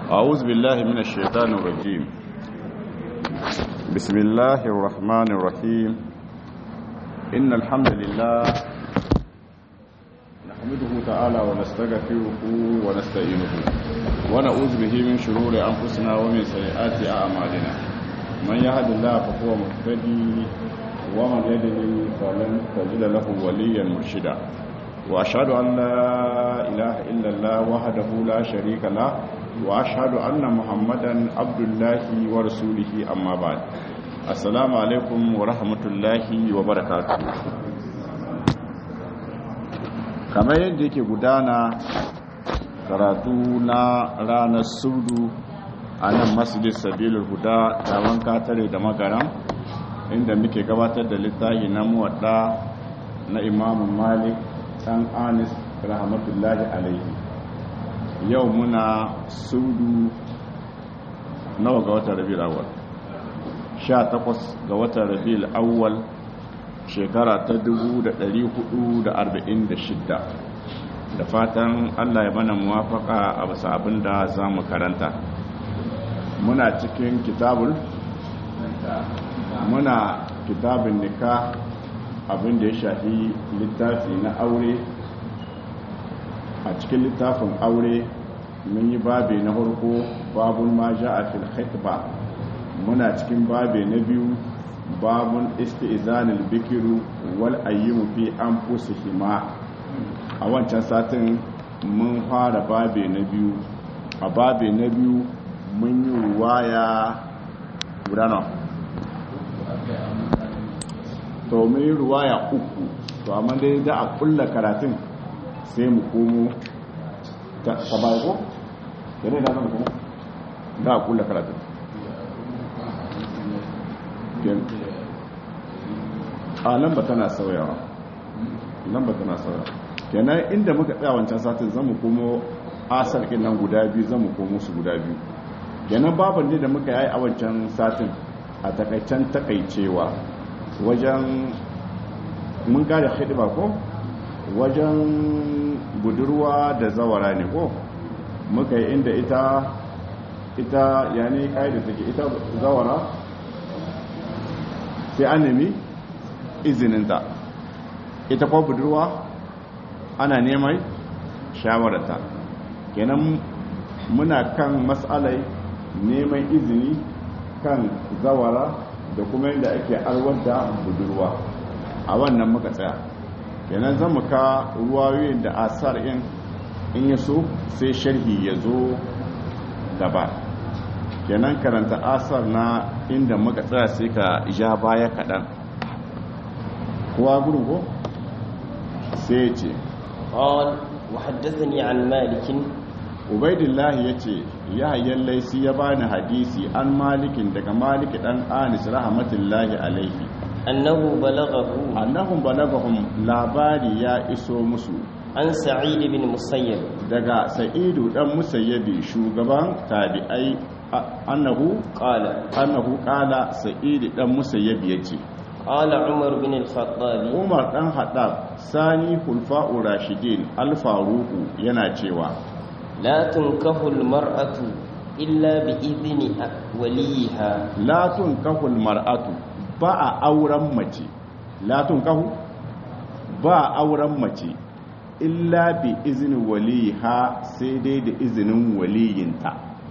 أعوذ بالله من الشيطان الرجيم بسم الله الرحمن الرحيم إن الحمد لله نحمده تعالى ونستغفره ونستعينه ونعوذ به من شرور أنفسنا ومن سيئات أعمالنا من يهد الله فهو مهتدي ومن يضلل فلن تجد له وليا مرشدا وأشهد أن لا إله إلا الله وحده لا شريك له وأشهد أن محمدا عبد الله ورسوله أما بعد السلام عليكم ورحمة الله وبركاته kamar yadda yake gudana karatu na ranar sudu a nan masjid sabilul huda tawon katare da magaran inda muke gabatar da littafi na muwadda na imamun malik dan anis rahmatullahi alaihi yau muna sudu nawa ga watan rabi'ul awwal 18 ga watan rabi'ul awwal shekara ta 1446 da fatan Allah ya mana muwafaka a bisa abin da za mu karanta muna cikin kitabul muna kitabin nikah abin da ya shafi littafi na aure a cikin littafin aure mun yi babe na farko babun ma ja a fil khitba muna cikin babe na biyu babun isti'zanil bikiru wal ayyimu fi anfusihima a wancan satin mun fara babe na biyu a babe na biyu mun yi ruwaya gudana to mun yi ruwaya uku to amma dai da a kulla karatun sai mu komo ta ko? yana da zama kuma da a kulla karatun a lamba tana sauyawa lamba tana sauyawa kenan inda muka tsaya wancan satin zan mu komo asar nan guda biyu zan mu komo su guda biyu kenan baban ne da muka yi a wancan satin a takaicen takaicewa wajen mun kare hidima ko wajen budurwa da zawara ne ko muka yi inda ita ita ya ne da take ita zawara sai an nemi izininta ita ko budurwa ana neman shawararta kenan muna kan matsalai neman izini kan zawara da kuma yadda ake arwar da budurwa a wannan muka tsaya kenan zan muka ruwayoyin da asar in in ya so sai sharhi ya zo gaba kenan karanta asar na inda muka tsaya sai ka ja baya kaɗan kuwa gudun ko sai ya ce قال وحدثني عن مالك ubaidillahi ya ce yahayen laisi ya bani hadisi an malikin daga maliki dan anis rahmatullahi alaihi أنه بلغه annahum balagahum labari ya iso musu عن سعيد بن مسيب daga sa'idu dan musayyabi shugaban tabi'ai annahu قال annahu qala sa'idu dan musayyabi yace قال عمر بن الخطاب Umar dan Haddab sani hulfa'u rashidin al-faruqu yana cewa لا تنكح المرأة إلا بإذن وليها la tunkahul mar'atu ba a auren mace la tunkahu ba a auren mace illa bi izini waliha sai dai da izinin waliyinta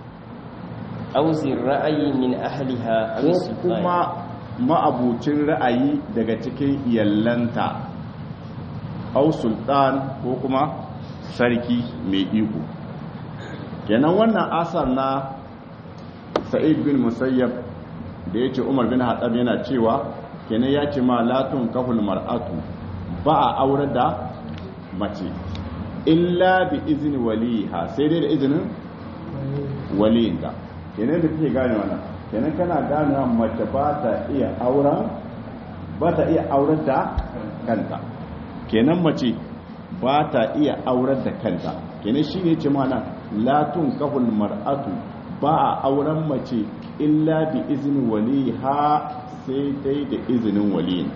أو ذي الرأي من أهلها أو ko السلطان kuma ma'abucin ra'ayi daga cikin iyallanta au sultan ko kuma sarki mai iko kenan wannan asar na sa'id bin musayyab da ya ce umar bin hatsab yana cewa kenan ya ce ma latun kahul mar'atu ba a aure da mace illa bi izini waliha sai dai da izinin waliyinta kenan da kake gane wannan kenan kana gane mace ba ta iya auren ba ta iya auren da kanta kenan mace ba ta iya auren da kanta kenan shi ne ce mana latun kahul mar'atu ba a auren mace illa bi izinin waliha sai dai da izinin waliyinta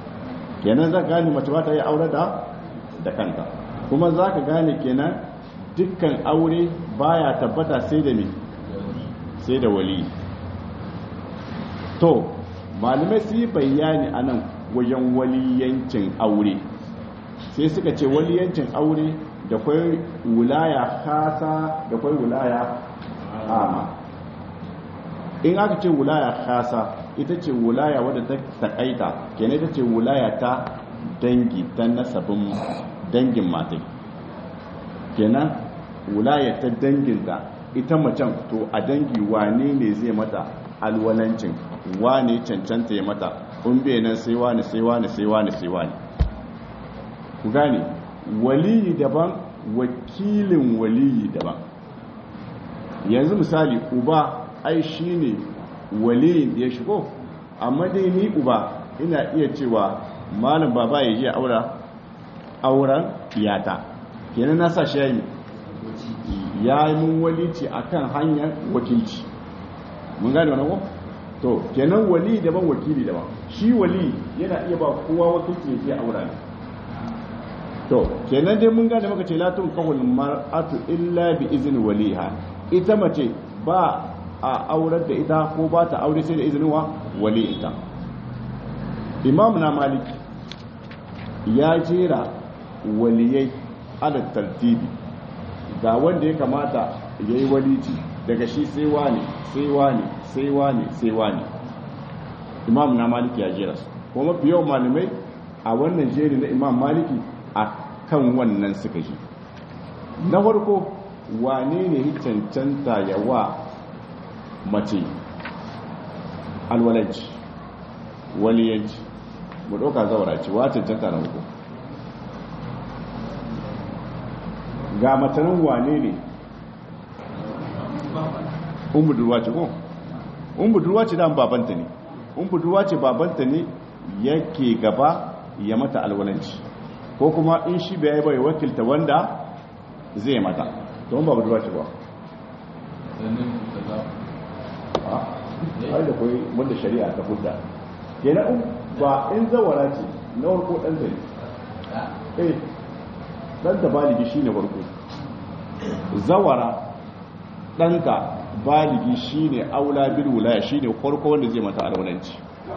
kenan za ka gane mace ba ta iya auren da da kanta kuma za ka gane kenan dukkan aure baya tabbata sai da me sai da wali to malamai su yi bayani a nan wajen waliyancin aure sai suka ce waliyancin aure da kwai wulaya kasa da kwai wulaya ama in aka ce wulaya kasa ita ce wulaya wadda ta takaita kenan ita ce wulaya ta dangi ta nasabin dangin matai kenan wulaya ta danginta ita macen to a dangi wane ne zai mata alwalancin wane cancanta ya mata in bai nan sai wane sai wane sai wane sai wane ku gane waliyi daban wakilin waliyi daban yanzu misali uba ai shine waliyin da ya shigo amma dai ni uba ina iya cewa malam baba ya je aura auren iyata kenan na sa shi yayi ya yi mun walici akan hanyar wakilci mun gane wannan ko to kenan wali daban wakili daban shi wali yana iya ba kowa wakilci ya je aura ne to kenan dai mun gane maka ce latun kawul mar'atu illa bi izni waliha ita mace ba a aurar da ita ko ba ta aure sai da izinin wa wali ita imam na malik ya jera waliyai ala tartibi ga wanda ya kamata ya yi walici daga shi sai wani sai wani sai wani sai wani imam na maliki ya jera su kuma mafi yawan malamai a wannan jeri na imam maliki a kan wannan suka ji na farko wane ne cancanta ya wa mace alwalanci waliyanci mu ɗauka zaura ce wa cancanta na farko ga matanin wane ne un budurwa ce ko un budurwa ce dan babanta ne un budurwa ce babanta ne yake gaba ya mata alwalanci ko kuma in shi bai bai wakilta wanda zai mata don ba budurwa ce ba ai da koyi wanda shari'a ta hudda kenan ba in zawara ce na warko dan zai eh dan da baligi shine warko zawara ɗanka baligi shine aula bil wilaya shine farko wanda zai mata alwalanci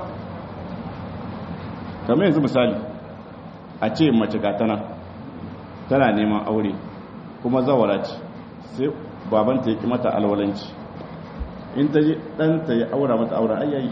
kamar yanzu misali a ce mace gatana tana neman aure kuma zawara ce sai babanta ya ki mata alwalanci in ta ji ɗanta ya aura mata auren ayyayi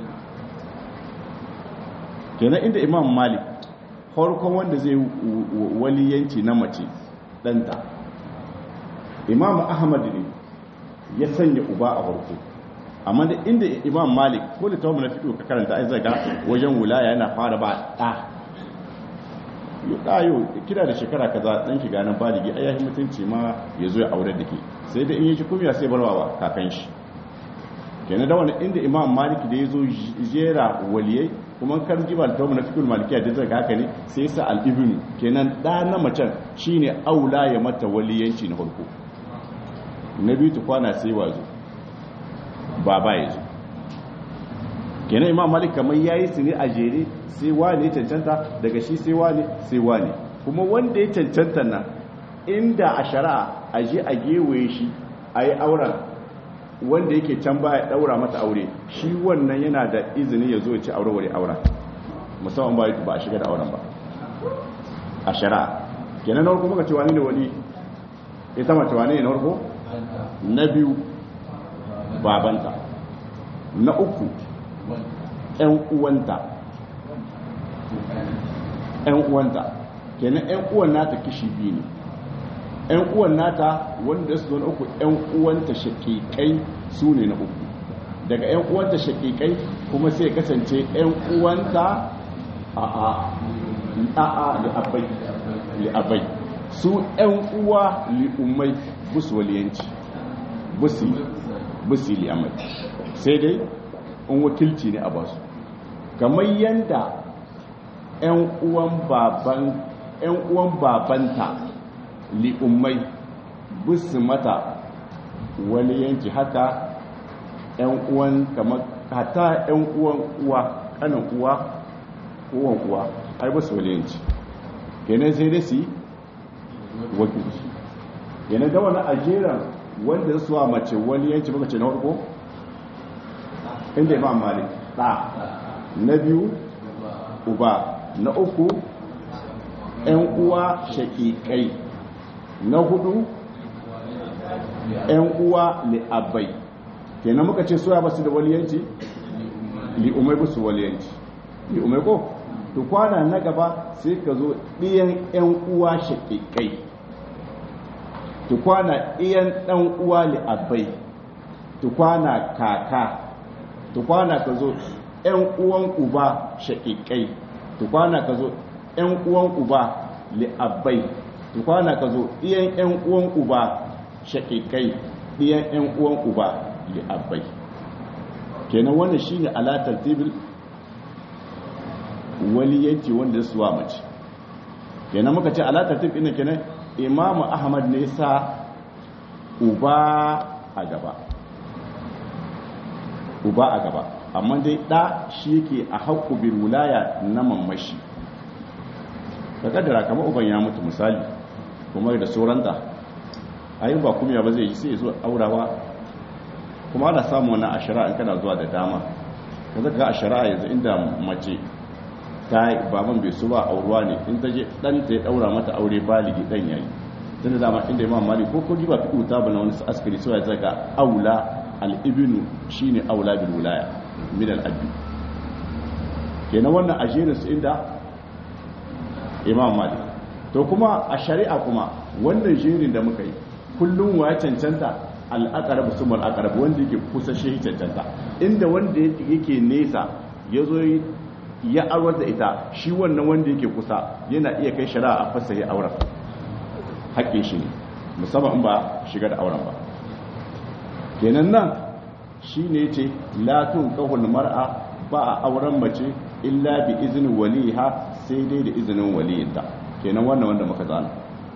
kenan inda imam malik farkon wanda zai waliyanci na mace ɗanta imam ahmad ne ya sanya uba a farko amma da inda imam malik ko da tawo na fito ka karanta ai zai ga wajen wulaya yana fara ba ɗa yo ɗayo kira da shekara kaza ɗan shiga nan baligi ai yahi mutunci ma ya zo ya aure da ke sai da in yi shi kumiya sai barwa ba kakan shi kenan da wani inda imam malik da ya zo jera waliyai kuma kan ji ba tawo na fikul malikiya da zai ga haka ne sai sa al-ibnu kenan ɗa na macen shine aula ya mata waliyanci na farko na biyu ta kwana sai wazo baba ya zo kenan imam malik kamar ya yi su ne a jere sai wane ya cancanta daga shi sai wane sai wane kuma wanda ya cancanta nan inda a shari'a a je a gewaye shi a yi auren wanda yake can ba ya daura mata aure shi wannan yana da izini ya zo ya ci aure wani auren musamman ba ba a shiga da auren ba a shari'a kenan na farko muka ce wani ne wani ita mace wani ne na farko na biyu babanta na uku ‘yan uwanta ‘yan uwanta kenan ‘yan uwan nata kishi biyu ne ‘yan uwan nata wanda su zo uku ‘yan uwanta shakikai su ne na uku daga ‘yan uwanta shakikai kuma sai kasance ‘yan uwanta a a a li'abai li'abai su ‘yan uwa li'ummai busu waliyanci busi li'amai sai dai in wakilci ne a basu kamar yadda 'yan uwan babanta li'ummai busu mata waliyanci haka 'yan uwan kamar hata 'yan uwan uwa kanan uwa uwan uwa ai busu waliyanci kenan sai dai su yi wakilci yana da wani ajeran wanda su wa mace wani yanci muka ce na farko inda imam malik ɗa na biyu uba na uku ‘yan uwa shaƙiƙai na hudu ‘yan uwa li'abai kenan muka ce suya basu da waliyanci li'umai basu waliyanci li'umai ko to kwana na gaba sai ka zo ɗiyan ‘yan uwa shaƙiƙai to kwana ɗiyan ɗan uwa li'abai to kwana kaka to kwana ka zo ‘yan uwan uba shaƙiƙai to kwana ka zo ‘yan uwan uba li'abbai to kwana ka zo ɗiyan ‘yan uwan uba shaƙiƙai ɗiyan ‘yan uwan uba li'abbai kenan wannan shine alatar tibil waliyanci wanda su wa mace kenan muka ce alatar tibil ina kenan imamu ahmad ne sa uba a gaba uba a gaba amma dai ɗa shi yake a haƙƙu bil wulaya na mamashi ka kaddara kamar uban ya mutu misali kuma da sauranta ayi ba kuma ba zai yi sai zo aurawa kuma ana samu wannan ashara in kana zuwa da dama ka zaka ashara yanzu inda mace ta baban bai su ba auruwa ne in ta je dan ta ya daura mata aure baligi dan yayi tunda dama inda imam malik ko ko diba fiqhu ta bana wani askari sai ya zaka aula al-ibnu shine aula bil wilaya min al-abi kenan wannan ajirin su inda imam malik to kuma a shari'a kuma wannan jerin da muka yi kullum wa cancanta al'aqrab sumul aqrab wanda yake kusa shi cancanta inda wanda yake nesa yazo ya aurar da ita shi wannan wanda yake kusa yana iya kai shari'a a fasahi auren haƙƙin shi ne musamman in ba shiga da auren ba kenan nan shi ne ce latun kahul mar'a ba a auren mace illa bi izinin waliha sai dai da izinin waliyinta kenan wannan wanda muka zana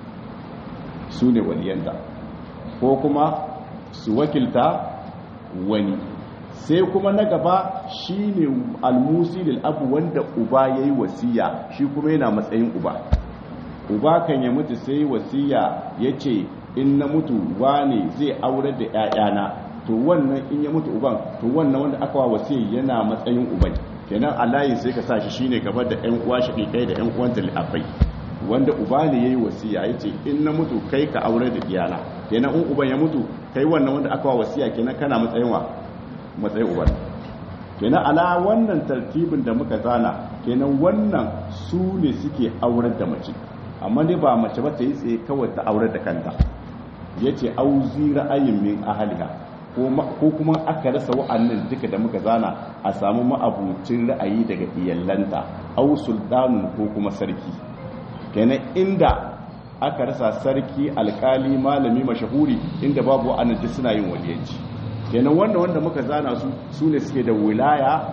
su ne waliyanta ko kuma su wakilta wani sai kuma na gaba shi ne almusi abu wanda uba ya yi wasiya shi kuma yana matsayin uba uba kan ya mutu sai wasiya ya ce in na mutu wane zai aurar da 'ya'yana to wannan in ya mutu uban to wannan wanda aka wa wasiya yana matsayin uban kenan a layin sai ka sa shi shine gaba da 'yan uwa shaƙiƙai da 'yan uwan talafai wanda uba ne yayi wasiya yace in na mutu kai ka aure da iyana kenan in uban ya mutu kai wannan wanda aka wa wasiya kenan kana matsayin wa matsayin uban kenan ala wannan tartibin da muka zana kenan wannan su ne suke aurar da mace amma dai ba mace ba ta yi tsaye kawai ta aurar da kanta yace auzi ra'ayin min ahliha ko kuma aka rasa wa'annan duka da muka zana a samu ma'abucin ra'ayi daga iyallanta au sultanun ko kuma sarki kenan inda aka rasa sarki alkali malami mashahuri inda babu wa'annan duk suna yin waliyanci kenan wanda wanda muka zana su su ne suke da wilaya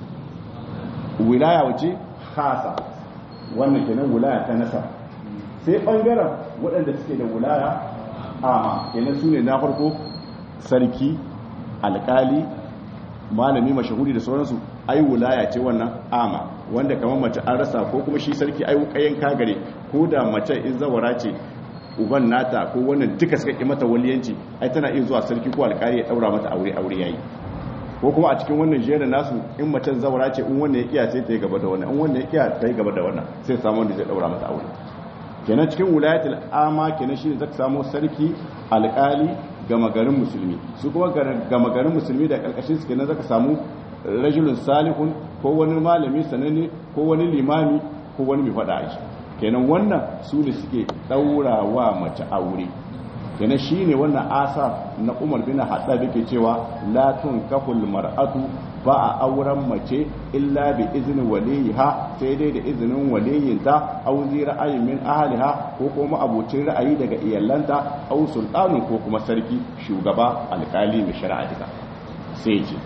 wilaya wace khasa wannan kenan wilaya ta nasa sai bangaren waɗanda suke da wilaya ama kenan su ne na farko sarki alkali malami mashahuri da sauransu ai wilaya ce wannan ama wanda kamar mace an rasa ko kuma shi sarki ai kayan kagare ko da mace in zawara ce uban nata ko wannan duka suka ki mata waliyanci ai tana iya zuwa sarki ko alkali ya daura mata aure aure yayi ko kuma a cikin wannan jerin nasu in macen zawara ce in wannan ya kiya sai ta yi gaba da wannan in wannan ya kiya ta yi gaba da wannan sai samu wanda zai daura mata aure kenan cikin wilayatul ama kenan shine zaka samu sarki alkali gama garin musulmi su kuma gama garin musulmi da karkashin su kenan zaka samu rajulun salihun ko wani malami sananne ko wani limami ko wani mai fada aiki kenan wannan su ne suke daurawa mace aure kenan shine wannan asa na Umar bin Haddad yake cewa la tunkahul mar'atu ba a auren mace illa bi izinin waliha sai dai da izinin waliyinta au zi ra'ayin min ahliha ko kuma abocin ra'ayi daga iyallanta au sultanin ko kuma sarki shugaba alkali mai shari'a ita sai ce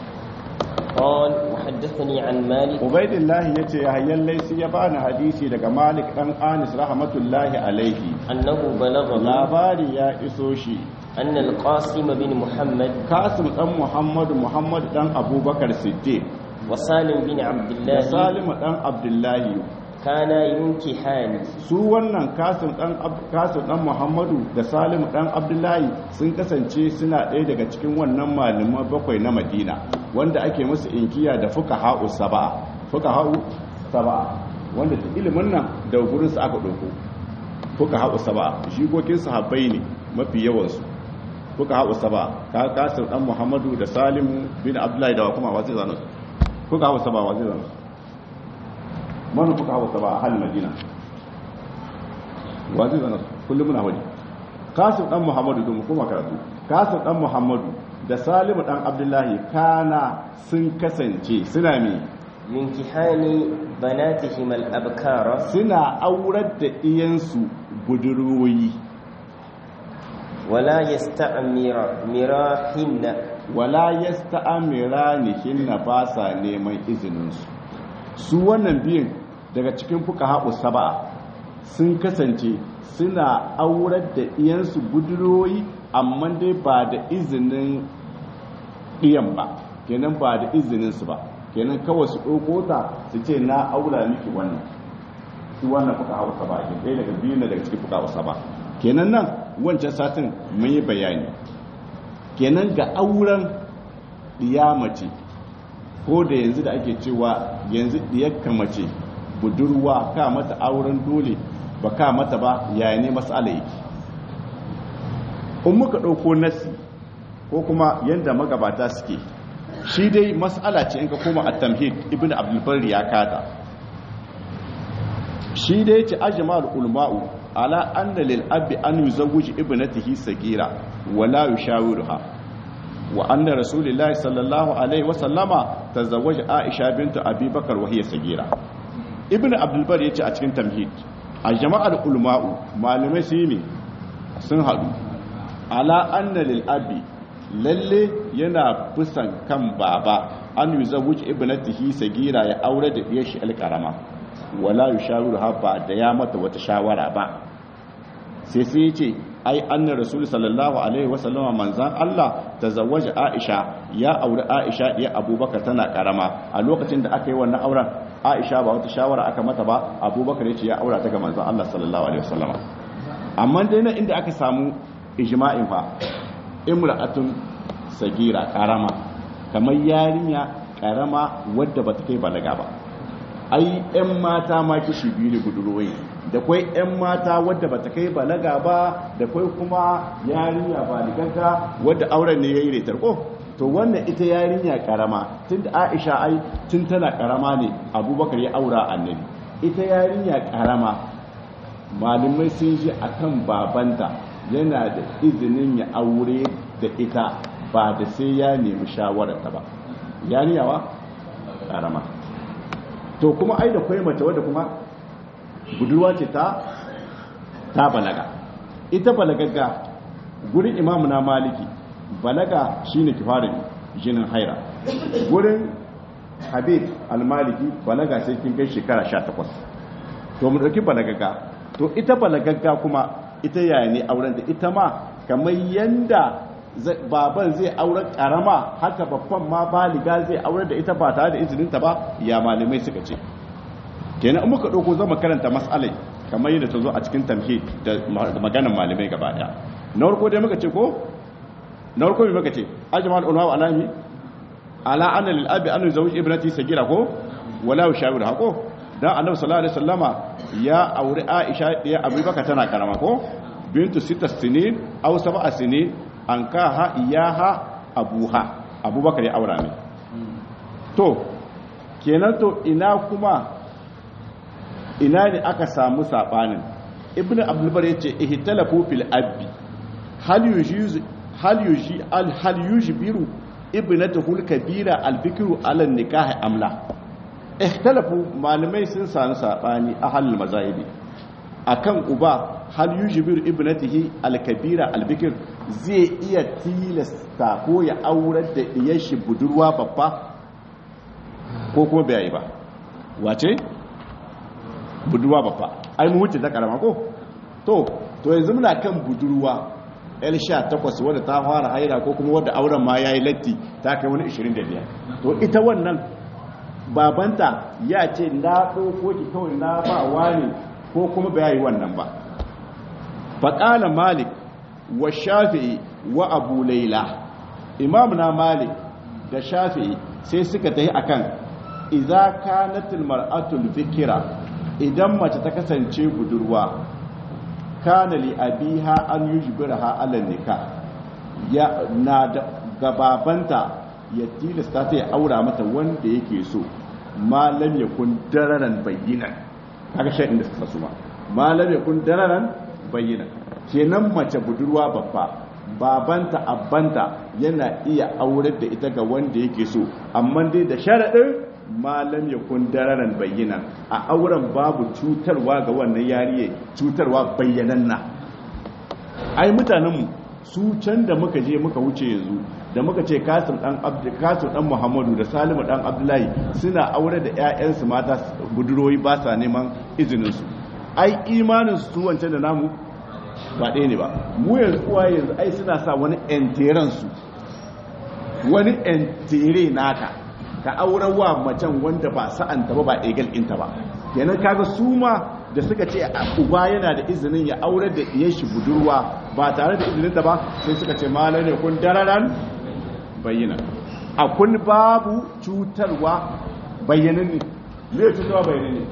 قال وحدثني عن مالك عبيد الله yace yahyan laysi ya bani hadisi daga Malik dan Anis rahmatullahi alaihi أنه بلغه labari ya iso shi أن القاسم بن محمد Kasim dan Muhammad Muhammad dan Abubakar Siddiq وسالم بن عبد da الله Salim dan Abdullahi kana yunkihani su wannan kasim dan kasim dan muhammadu da salim dan abdullahi sun kasance suna ɗaya daga cikin wannan malaman bakwai na madina wanda ake musu inkiya da fuqaha'u sab'a fuqaha'u sab'a wanda ta ilimin nan da gurin su aka dauko fuqaha'u sab'a jikokin sahabbai ne mafi yawan su fuqaha'u sab'a ka kasim dan muhammadu da salim bin abdullahi da kuma wasu zanu fuqaha'u sab'a wasu zanu mana fuka hawa ba a halin madina wazi zana kullum muna wani kasim dan muhammadu domin kuma karatu kasim dan muhammadu da salimu dan abdullahi kana sun kasance suna me yunkihani banatihim al-abkara suna aurar da iyansu budurwoyi wala yasta'mira mirahinna wala yasta'miranihinna ba sa neman izininsu su wannan biyun daga cikin fuka haɓu saba'a sun kasance suna aurar da iyansu budurwoyi amma dai ba da izinin ɗiyan ba kenan ba da izininsu ba kenan kawai su ɗauko ta su ce na aura miki wannan su wannan fuka haɓu saba'a ke ɗaya daga biyun daga cikin fuka haɓu saba'a kenan nan wancan satin mun yi bayani kenan ga auren mace ko da yanzu da ake cewa yanzu diyakka mace budurwa ka mata auren dole ba ka mata ba yaya ne matsala yake in muka ɗauko nasi ko kuma yadda magabata suke shi dai matsala ce in ka koma a tamhid ibn abdulbar ya kata shi dai ce ajmal ulma'u ala anna lil abi an yuzawwij ibnatihi sagira wala yushawiruha wa anna rasulillahi sallallahu alaihi wa sallama tazawwaja aisha bintu abi bakar wa hiya sagira ibnu abdul bar yace a cikin tamhid a jama'ar ulma'u malamai su ne sun hadu ala anna lil abi lalle yana fusan kan baba an yuzawwij ibnatihi sagira ya aure da diyar shi alkarama wala yushawiruha ba da ya mata wata shawara ba sai sai yace ai annar rasul sallallahu alaihi wasallama manzan Allah tazawwaja Aisha ya auri Aisha diya Abubakar tana karama a lokacin da aka yi wannan auren Aisha ba wata shawara aka mata ba Abubakar yace ya aura ta ga manzan Allah sallallahu alaihi wasallama amma dai na inda aka samu ijma'in fa imra'atun sagira karama kamar yarinya karama wadda bata kai balaga ba ai ƴan mata ma kishi biyu ne budurwai da kwai 'yan mata wadda ba ta kai balaga ba da kwai kuma yarinya ba ligagga wadda auren ne ya yi retar ko to wannan ita yarinya karama tun da aisha ai tun tana karama ne abubakar ya aura annabi ita yarinya karama malamai sun ji akan babanta yana da izinin ya aure da ita ba da sai ya nemi shawararta ba yarinya wa karama to kuma ai da kwai mace wadda kuma budurwa ce ta ta balaga ita balagagga gurin imamu na maliki balaga shine kifarin jinin haira gurin habib almaliki balaga sai kin kai shekara 18 to mu dauki balagagga to ita balagagga kuma ita yaya ne auren da ita ma kamar yanda baban zai aure karama haka babban ma baliga zai aure da ita ba tare da izininta ba ya malamai suka ce kenan in muka ɗauko zama karanta mas'alai kamar yadda ta zo a cikin tamhid da maganan malamai gaba daya na farko dai muka ce ko na farko mai muka ce ajmal ulama wa alami ala anna lil abi an yuzawij ibnati sagira ko wala yushawir ha ko dan annabi sallallahu alaihi wasallama ya aure aisha ya abubakar tana karama ko bintu sita sinin aw sab'a sinin an kaha iyaha abuha abubakar ya aura ne to kenan to ina kuma ina ne aka samu sabanin ibnu abdulbar yace ihtalafu fil abbi hal yujiz hal yuji al hal yujbiru ibnatuhu al kabira al bikru ala nikah amla ihtalafu malamai sun sanu sabani ahal mazahibi akan uba hal yujbiru ibnatihi al kabira al bikr zai iya tilasta ko ya aurar da diyar shi budurwa babba ko kuma bai yi ba wace budurwa babba ai mu wuce ta karama ko to to yanzu muna kan budurwa el 18 wadda ta fara haira ko kuma wadda auren ma yayi latti ta kai wani 25 to ita wannan babanta ya ce na ɗauko ki kawai na ba wani ko kuma ba yi wannan ba faƙala malik wa shafi'i wa abu laila imam na malik da shafi'i sai suka tafi akan idza kanatil mar'atul fikira idan mace ta kasance budurwa kana li abiha an yujbiraha ala nikah ya na da gababanta ya tilasta ta ya aura mata wanda yake so malam yakun dararan bayyinan kaga shi inda suka suma malam yakun dararan bayyinan kenan mace budurwa babba babanta abbanta yana iya aurar da ita ga wanda yake so amma dai da sharaɗin malam ya kun dararan bayyana a auren babu cutarwa ga wannan yariye cutarwa bayyananna ai mutanenmu su can da muka je muka wuce yanzu da muka ce kasim dan kasim dan muhammadu da salimu dan abdullahi suna aure da ƴaƴansu mata buduroi ba sa neman izinin su ai imanin su wancan da namu ba ɗaya ne ba mu yanzu uwa yanzu ai suna sa wani enteren su wani entere naka ka auren wa macen wanda ba sa'anta ba ba egal inta ba kenan kaga su ma da suka ce uba yana da izinin ya aurar da diyar shi budurwa ba tare da izinin ta ba sai suka ce malar ne kun dararan bayyana a kun babu cutarwa bayyanan ne me cutarwa bayyanan ne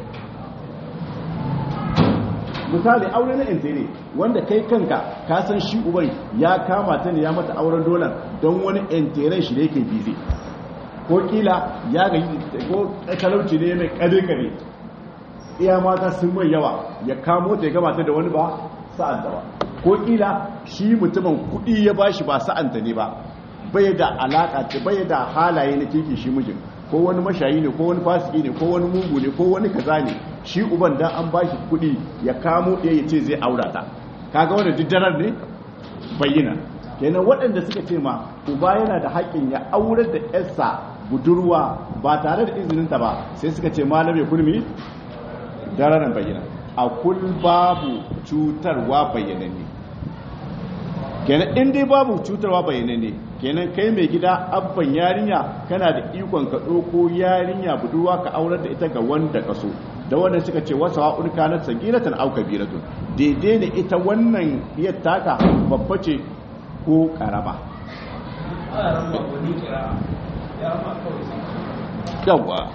misali aure na intere wanda kai kanka ka san shi uban ya kama ta ne ya mata auren dolan don wani interen shi da yake bize ko kila ya ga ko talauci ne mai kare-kare iya mata sun mai yawa ya kamo ta ya gabata da wani ba sa'anta ba ko kila shi mutumin kudi ya bashi ba sa'anta ne ba bai da alaka ce bai da halaye na keke shi mijin ko wani mashayi ne ko wani fasiki ne ko wani mugu ne ko wani kaza ne shi uban dan an bashi kudi ya kamo ɗaya ya ce zai aura ta kaga wani diddarar ne bayyana kenan waɗanda suka ce ma uba yana da haƙƙin ya aurar da yarsa budurwa ba tare da izininta ba sai suka ce malame kulmi dararan bayyana a kul babu cutarwa bayyananne kenan in dai babu cutarwa bayyananne kenan kai mai gida abban yarinya kana da ikon ka ɗauko yarinya budurwa ka aurar da ita ga wanda ka so da wannan suka ce wasa wa'un kanat sagiratan aw kabiratun daidai ne ita wannan iyar taka babba ce ko karama yawwa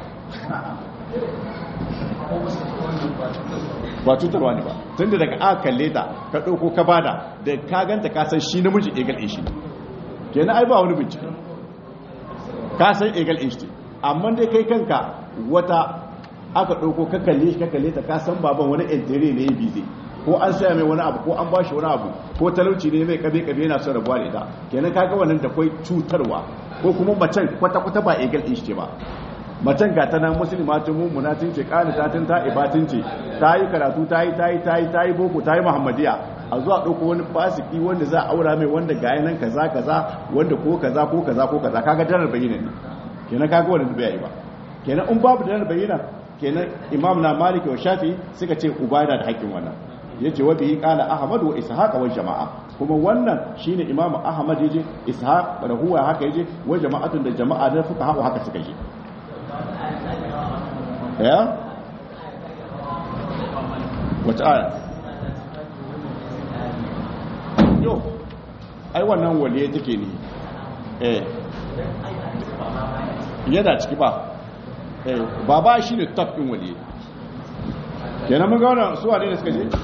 ba cutarwa ne ba tun da daga aka kalle ta ka ɗauko ka bada da ka ganta ka san shi namiji egal in shi kenan ai ba wani bincike ka san egal in shi amma dai kai kanka wata aka ɗauko ka kalle shi ka kalle ta ka san baban wani entere ne ya bize ko an saya mai wani abu ko an bashi wani abu ko talauci ne mai kabe kabe yana son rabuwa da ita kenan kaga wannan da kwai cutarwa ko kuma macen kwata kwata ba egal din shi ba macen ga ta nan musulmatun mummunatin ce qanitatin ta ibatin ce ta yi karatu ta yi ta yi ta yi ta yi boko ta yi muhammadiya a zuwa ɗauko wani fasiki wanda za a aura mai wanda ga nan kaza kaza wanda ko kaza ko kaza ko kaza kaga darar bayyana ne kenan kaga wannan bai yi ba kenan in babu darar bayyana kenan imam na maliki wa shafi suka ce uba yana da haƙƙin wannan yace wa bihi qala ahmad wa ishaq wa jama'a kuma wannan shine imamu ahmad yaje ishaq da huwa haka yaje wa jama'atun da jama'a da fuka haka haka suka je ya wata aya yo ai wannan waliye take ne eh yana ciki ba eh baba shi ne top din waliye kenan mun ga wannan su wane ne suka je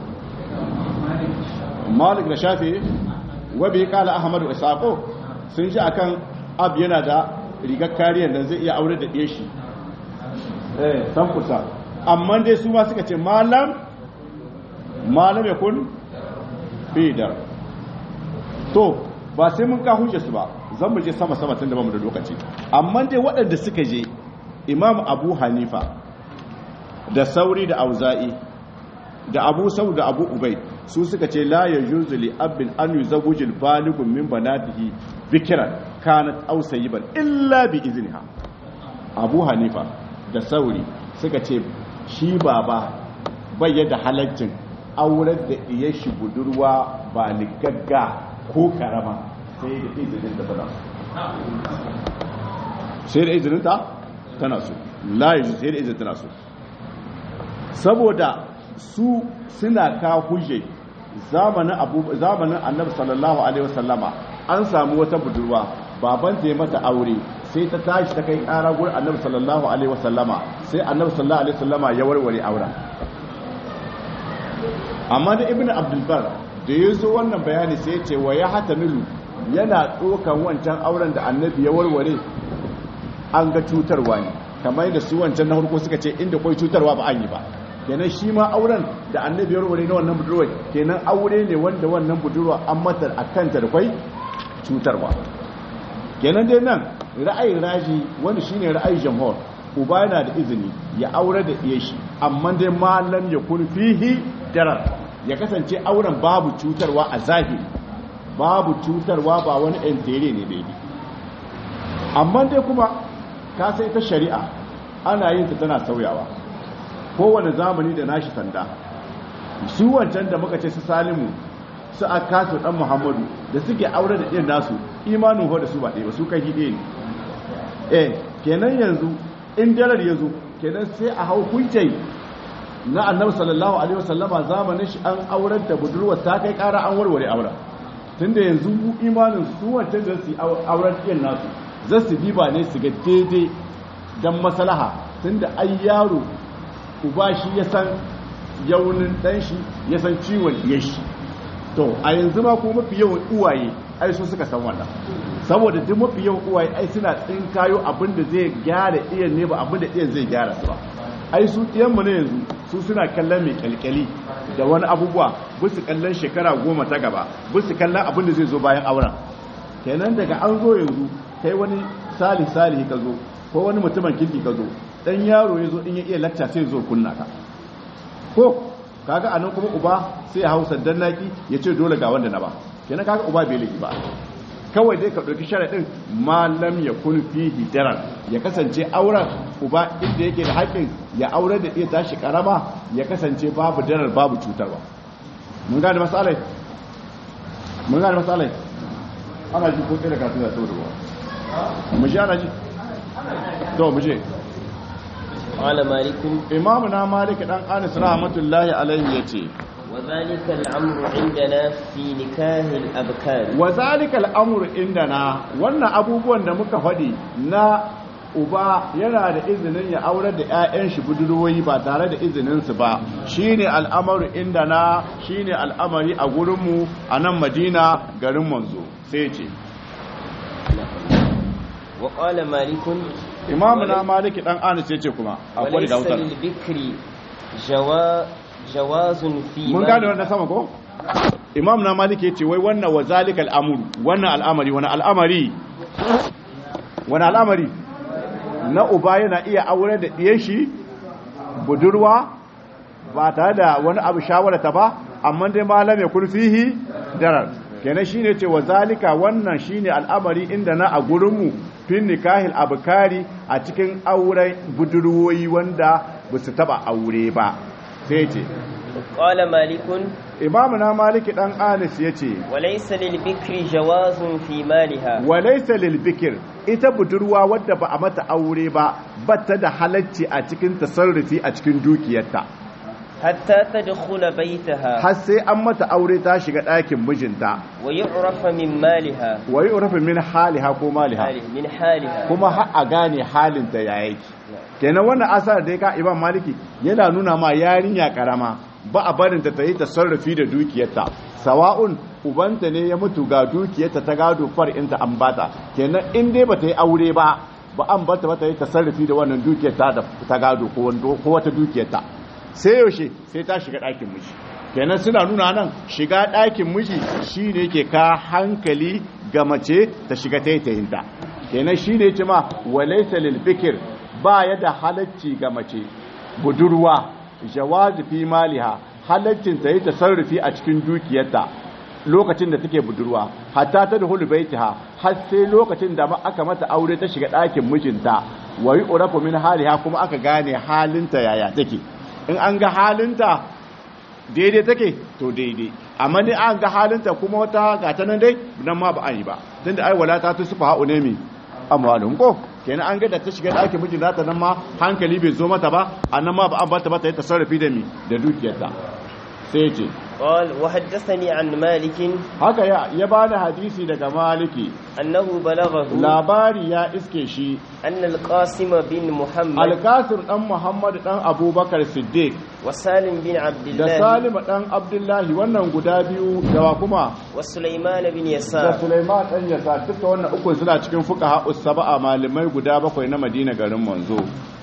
malik da shafi wabi kala ahmadu isaqo sun ji akan ab yana da rigar kariyar da zai iya aure da ɗaya shi eh san kusa amma dai su ma suka ce malam malam ya kun bidar to ba sai mun ka hujja su ba zan mu je sama sama tun da bamu da lokaci amma dai waɗanda suka je imam abu hanifa da sauri da auza'i da abu sau da abu ubai su suka ce la ya juzu li abin an yi zabujil baligun min banatihi bikiran kanat aw sayyiban illa bi izniha abu hanifa da sauri suka ce shi baba bai da halaccin aurar da iya shi budurwa ba ligagga ko karama sai da izinin da tana sai da izinin ta tana so la yajuz sai da izinin tana so saboda su suna ka hujje zamanin abu zamanin annabi sallallahu alaihi wasallama an samu wata budurwa baban ta yi mata aure sai ta tashi ta kai kara gurin annabi sallallahu alaihi wasallama sai annabi sallallahu alaihi wasallama ya warware auren amma da ibnu abdul bar da ya zo wannan bayani sai ya ce wa ya hatamilu yana tsokan wancan auren da annabi ya warware an ga cutarwa ne kamar da su wancan na farko suka ce inda kwai cutarwa ba an yi ba kenan shi ma auren da annabi ya warware na wannan budurwa kenan aure ne wanda wannan budurwa an mata a kanta da kwai cutarwa kenan dai nan ra'ayin raji wanda shine ra'ayin jamhur uba yana da izini ya aure da iya shi amma dai malam ya kun fihi darar ya kasance auren babu cutarwa a zahiri babu cutarwa ba wani entere ne daidai amma dai kuma ka sai ta shari'a ana yin ta tana sauyawa kowane zamani da nashi sanda su wancan da muka ce su salimu su akasu dan muhammadu da suke aure da ɗin nasu imanin ho da su ba ɗaya ba su kai hide ne eh kenan yanzu in dalar ya zo kenan sai a hau kuncai na annabi sallallahu alaihi wasallama zamanin shi an aurar da budurwa ta kai ƙara an warware auren tunda yanzu imanin su wancan da su auren ɗin nasu za su diba ne su ga daidai don maslaha tunda ai yaro uba shi ya san yaunin ɗan shi ya san ciwon iya shi to a yanzu ma kuma mafi yawan uwaye ai su suka san wannan saboda duk mafi yawan uwaye ai suna tsinkayo abin da zai gyara iyan ne ba abin da iyan zai gyara su ba ai su mu na yanzu su suna kallon mai kyalkyali da wani abubuwa bisu kallon shekara goma ta gaba bisu kallon abin da zai zo bayan auren kenan daga an zo yanzu kai wani sali sali ka zo ko wani mutumin kirki ka zo dan yaro ya zo in ya iya lacca sai zo kunna ka ko kaga anan kuma uba sai ya hausa dan naki ya ce dole ga wanda na ba kenan kaga uba bai laifi ba kawai dai ka ɗauki sharaɗin malam ya kun fihi darar ya kasance auren uba inda yake da haƙƙin ya aure da iya tashi ƙarama ya kasance babu darar babu cutarwa mun gane masalai mun gane masalai ana ji ko da kasu da sau da ruwa mu ji ana ji to mu je قال مالك imamu na malik dan anis rahmatullahi alaihi yace وذلك الأمر عندنا في نكاه الأبكار wa zalika al'amru indana wannan abubuwan da muka faɗi na uba yana da izinin ya aurar da 'ya'yan shi budurwoyi ba tare da izinin su ba shine al'amaru indana shine al'amari a gurinmu a nan madina garin manzo sai ce وقال مالك imamu na maliki dan anis ya ce kuma akwai وليس da wutar للبكر جوا جواز في mun مال- gane wannan sama ko imam na maliki ya ce wai wannan wa zalika al'amuru wannan al'amari wani al'amari wani al'amari na uba yana iya aure da ɗiyan shi budurwa ba tare da wani abu shawarata ba amma dai malam ya kun fihi darar kenan shine ce wa zalika wannan shine al'amari inda na a gurinmu fin nikahil abkari a cikin auren budurwoyi wanda ba su taba aure ba sai ce قال مالك imamu na maliki dan anis ya ce وليس للبكر جواز في مالها walaisa lil bikir ita budurwa wadda ba a mata aure ba bata da halacci a cikin tasarrufi a cikin dukiyarta حتى تدخل بيتها har sai an mata aure ta shiga ɗakin mijinta ويعرف من مالها wa yu'rafu min haliha ko maliha حاله- من حالها kuma har a gane halinta ya yake kenan wannan asar da ya ka imam maliki yana nuna ma yarinya karama ba a barin ta yi tasarrufi da dukiyarta sawa'un ubanta ne ya mutu ga dukiyarta ta gado far'inta an bata kenan in dai bata yi aure ba ba an bata ba ta yi tasarrufi da wannan dukiyarta da ta gado ko wando- ko wata dukiyarta sai yaushe sai ta shiga ɗakin miji kenan suna nuna nan shiga ɗakin miji shine ke ka hankali ga mace ta shiga taitayinta kenan shine ce ma walaysa lil bikr ba ya da halacci ga mace budurwa jawazi fi maliha halaccin ta yi tasarrufi a cikin dukiyarta lokacin da take budurwa hatta ta da hulu baitiha har sai lokacin da ma aka mata aure ta shiga ɗakin mijinta wa yi urafu min haliha kuma aka gane halinta yaya take in an ga halinta daidai take to daidai amma ne an ga halinta kuma wata gata nan dai nan ma ba an yi ba tunda ai wala ta tusufa ha'u ne mi amwalun ko kenan an ga da ta shiga ɗakin mijin nata nan ma hankali bai zo mata ba a nan ma ba an bata ba ta yi tasarrufi da mi da dukiyarta sai ce قال وحدثني عن مالك haka ya ya bani hadisi daga maliki أنه بلغه labari ya iske shi أن القاسم بن محمد alkasir dan muhammad dan abubakar siddiq وسالم بن عبد da الله salima dan abdullahi wannan guda biyu dawa kuma وسليمان بن da يسار Sulaiman ɗan yasa duka wannan ukun suna cikin fuka haƙus saba'a malamai guda bakwai na Madina garin manzo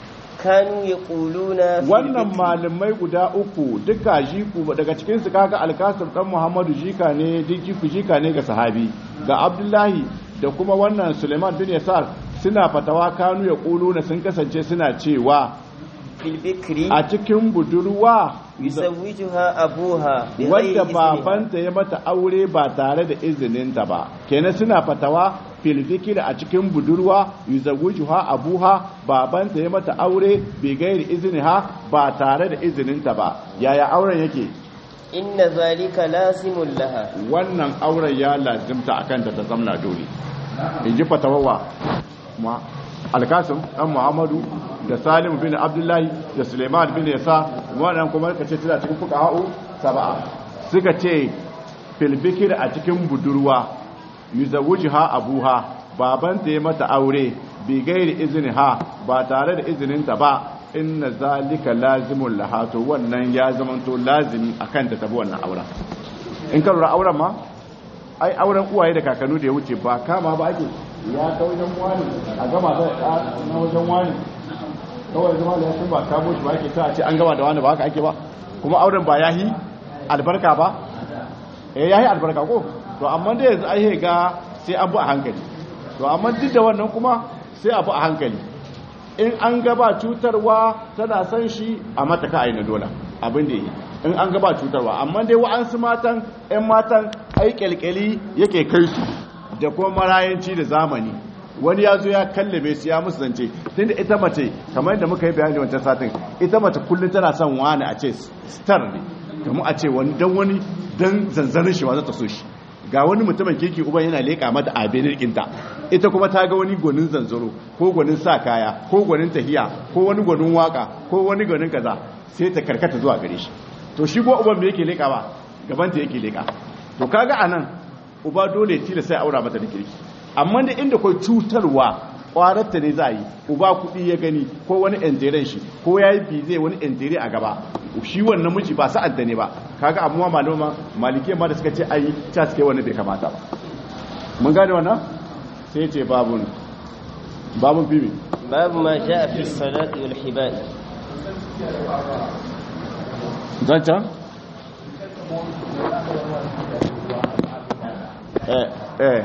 كانوا يقولون في wannan البيت malamai guda uku duka jiku daga cikin su kaga Alkasir dan Muhammadu jika ne jiku jika ne ga sahabi ga Abdullahi da kuma wannan Sulaiman bin Yasar suna fatawa kanu ya kuluna sun kasance suna cewa في البكر a cikin budurwa يزوجها أبوها بغير wadda إذنها babanta ya mata aure ba tare da izininta ba kenan suna fatawa filfikir a cikin budurwa yuzawujuha abuha babanta ya mata aure bai gairi iziniha ba tare da izininta ba yaya auren yake إن ذلك لازم لها wannan auren ya lazimta akan ta ta zamna dole in ji fatawawa ma alkasim dan muhammadu da salim bin abdullahi da suleiman bin yasa wannan kuma ka ce tana cikin fuqaha'u sab'a suka ce fil bikir a cikin budurwa yuzawujuha abuha babanta ya mata aure bi gairi izniha ba tare da izininta ba inna zalika lazimun laha to wannan ya zamanto lazimi akan ta tabi wannan auren in ka lura auren ma ai auren uwaye da kakannu da ya wuce ba kama ba ake ya ta wajen wani a gama da ya na wajen wani kawai zama da ya sun ba kamo shi ba ake ta ce an gama da wani ba haka ake ba kuma auren ba yahi albarka ba eh yahi albarka ko to amma da yanzu ai ga sai an bu a hankali to amma duk da wannan kuma sai a bu a hankali in an gaba cutarwa tana san shi a mata ka aina dola abin da yi in an gaba cutarwa amma dai wa'ansu matan 'yan matan ai kyalkyali yake kai su da kuma marayanci da zamani wani ya zo ya kallabe su ya musu zance tun da ita mace kamar yadda muka yi bayani wancan satin ita mace kullum tana son wani a ce star ne kamar a ce wani dan wani dan zanzanin shi ba za ta so shi ga wani mutumin kirki uban yana leƙa mata a benin ɗinta ita kuma ta ga wani gwanin zanzaro ko gwanin sa kaya ko gwanin tahiya ko wani gwanin waka ko wani gwanin kaza sai ta karkata zuwa gare shi to shi ko uban me yake leƙa ba gabanta yake leƙa to kaga anan uba dole tila sai aura mata da kirki amma da inda kai cutarwa kwararta ne za a yi uba kuɗi ya gani ko wani enteren shi ko ya yi bize wani entere a gaba shi wannan miji ba sa'adda ne ba kaga abuwa malama malike ma da suka ce ayi ta suke wani bai kamata ba mun gane wannan sai ce babun babun bibi باب ما جاء في الصلاة والحبال zancan eh eh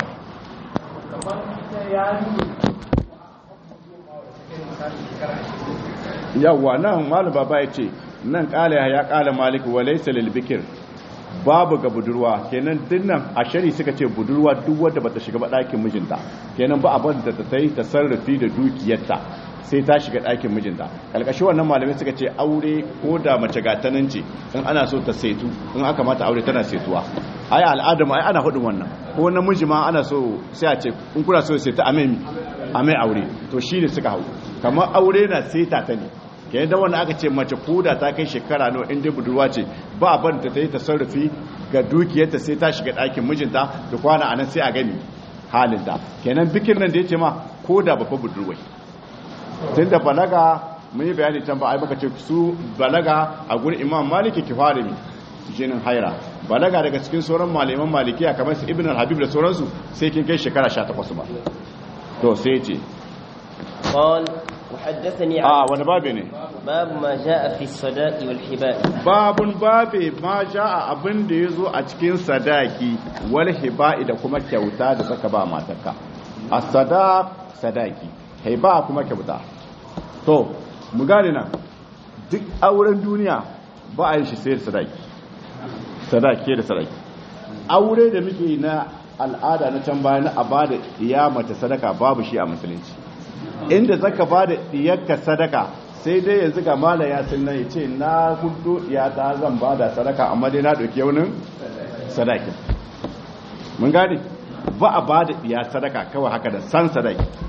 yawwa nan malu baba ya ce nan kala ya kala maliki wa laysa lil bikir babu ga budurwa kenan dinnan a shari suka ce budurwa duk wadda bata shiga ba ɗakin mijinta kenan ba abin da ta yi ta sarrafi da dukiyarta sai ta shiga ɗakin mijinta kalkashi wannan malamai suka ce aure ko da mace gatanan ce in ana so ta setu in aka mata aure tana setuwa ai al'adama ai ana hudun wannan ko namiji ma ana so sai a ce in kuna so sai ta amai amai aure to shi ne suka hau kamar aure na seta ta ne ke da wanda aka ce mace koda ta kai shekara nawa inda budurwa ce ba ban ta yi tasarrufi ga dukiyarta sai ta shiga ɗakin mijinta da kwana anan sai a gani halinta kenan bikin nan da ya ce ma koda ba fa budurwai tun da balaga mun yi bayani can ba ai baka ce su balaga a gurin imam maliki kifarimi jinin haira balaga daga cikin sauran malaman malikiya kamar su ibn al-habib da sauransu sai kin kai shekara 18 ba to sai ce قال وحدثني a عن wani babe ne باب ما جاء في الصداق والحبال babun babe ma a abin da ya zo a cikin sadaki wal hiba'i da kuma kyauta da saka ba matarka a sadaq sadaki hiba kuma kyauta to mu gane nan duk auren duniya ba a yi shi sai da sadaki sadaki da sadaki aure da muke yi na al'ada na can bayan a ba da iya mace sadaka babu shi a musulunci inda zaka ba da diyarka sadaka sai dai yanzu ga mala ya sunna ya ce na hudu ya ta zan ba da sadaka amma dai na ɗauki yaunin sadaki mun gane ba a ba da diya sadaka kawai haka da san sadaki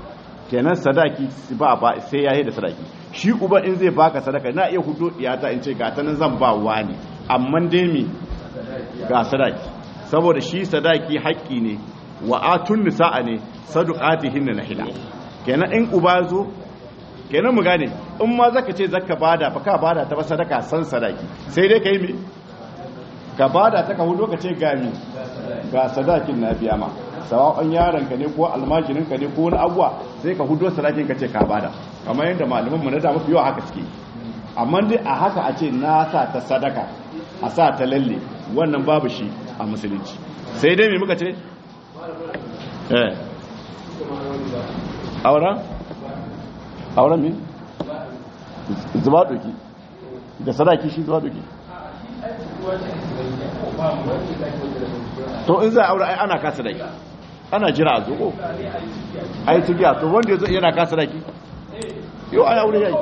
kenan sadaki ba ba sai yayi da sadaki shi uba in zai baka sadaka na iya hudo iyata in ce ga ta nan zan ba wani amma dai mi ga sadaki saboda shi sadaki haƙƙi ne wa atun nisa'a ne saduqatihin na hila kenan in uba zo kenan mu gane in ma zaka ce zaka bada fa ka bada ta ba sadaka san sadaki sai dai kai mi ka bada ta ka hudo ka ce ga mi ga sadakin na biya ma sawa'an yaron ka ne ko almajirin ka ne ko wani abuwa sai ka hudo sadakin ka ce ka bada kamar yadda malaman mu na da mafi yawa haka suke amma dai a haka a ce na sa ta sadaka a sa ta lalle wannan babu shi a musulunci sai dai me muka ce eh auren auren min zuba doki da sadaki shi zuba doki to in za a aure ai ana kasa daki ana jira a zuko ai tigiya to wanda yazo yana kasa daki yau ai aure yayi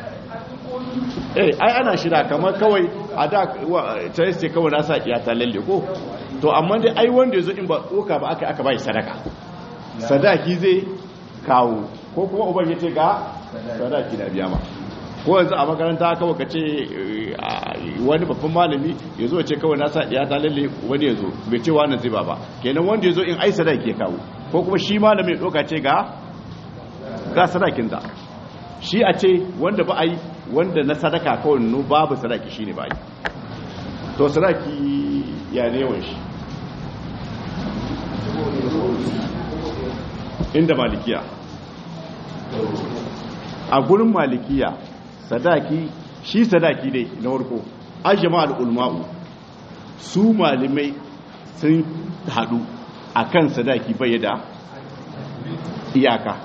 eh ai ana shira kamar kawai a da ta yace kawai na sa iyata lalle ko to amma dai ai wanda yazo in ba doka ba aka aka bai sadaka sadaki zai kawo ko kuma uban yace ga sadaki da biya ma ko yanzu a makaranta kawai ka ce wani babban malami ya zo ce kawai nasa ya ta lalle wani ya zo bai ce wani zai ba ba kenan wanda ya zo in ai sadaki ya kawo ko kuma shi malami ya ɗauka ce ga ga sadakin da shi a ce wanda ba a yi wanda na sadaka kawai no babu sadaki shi ne ba yi to sadaki ya ne yawan shi inda malikiya a gurin malikiya sadaki shi sadaki ne na warko ajama al'ulma'u su malamai sun haɗu a kan sadaki bai da iyaka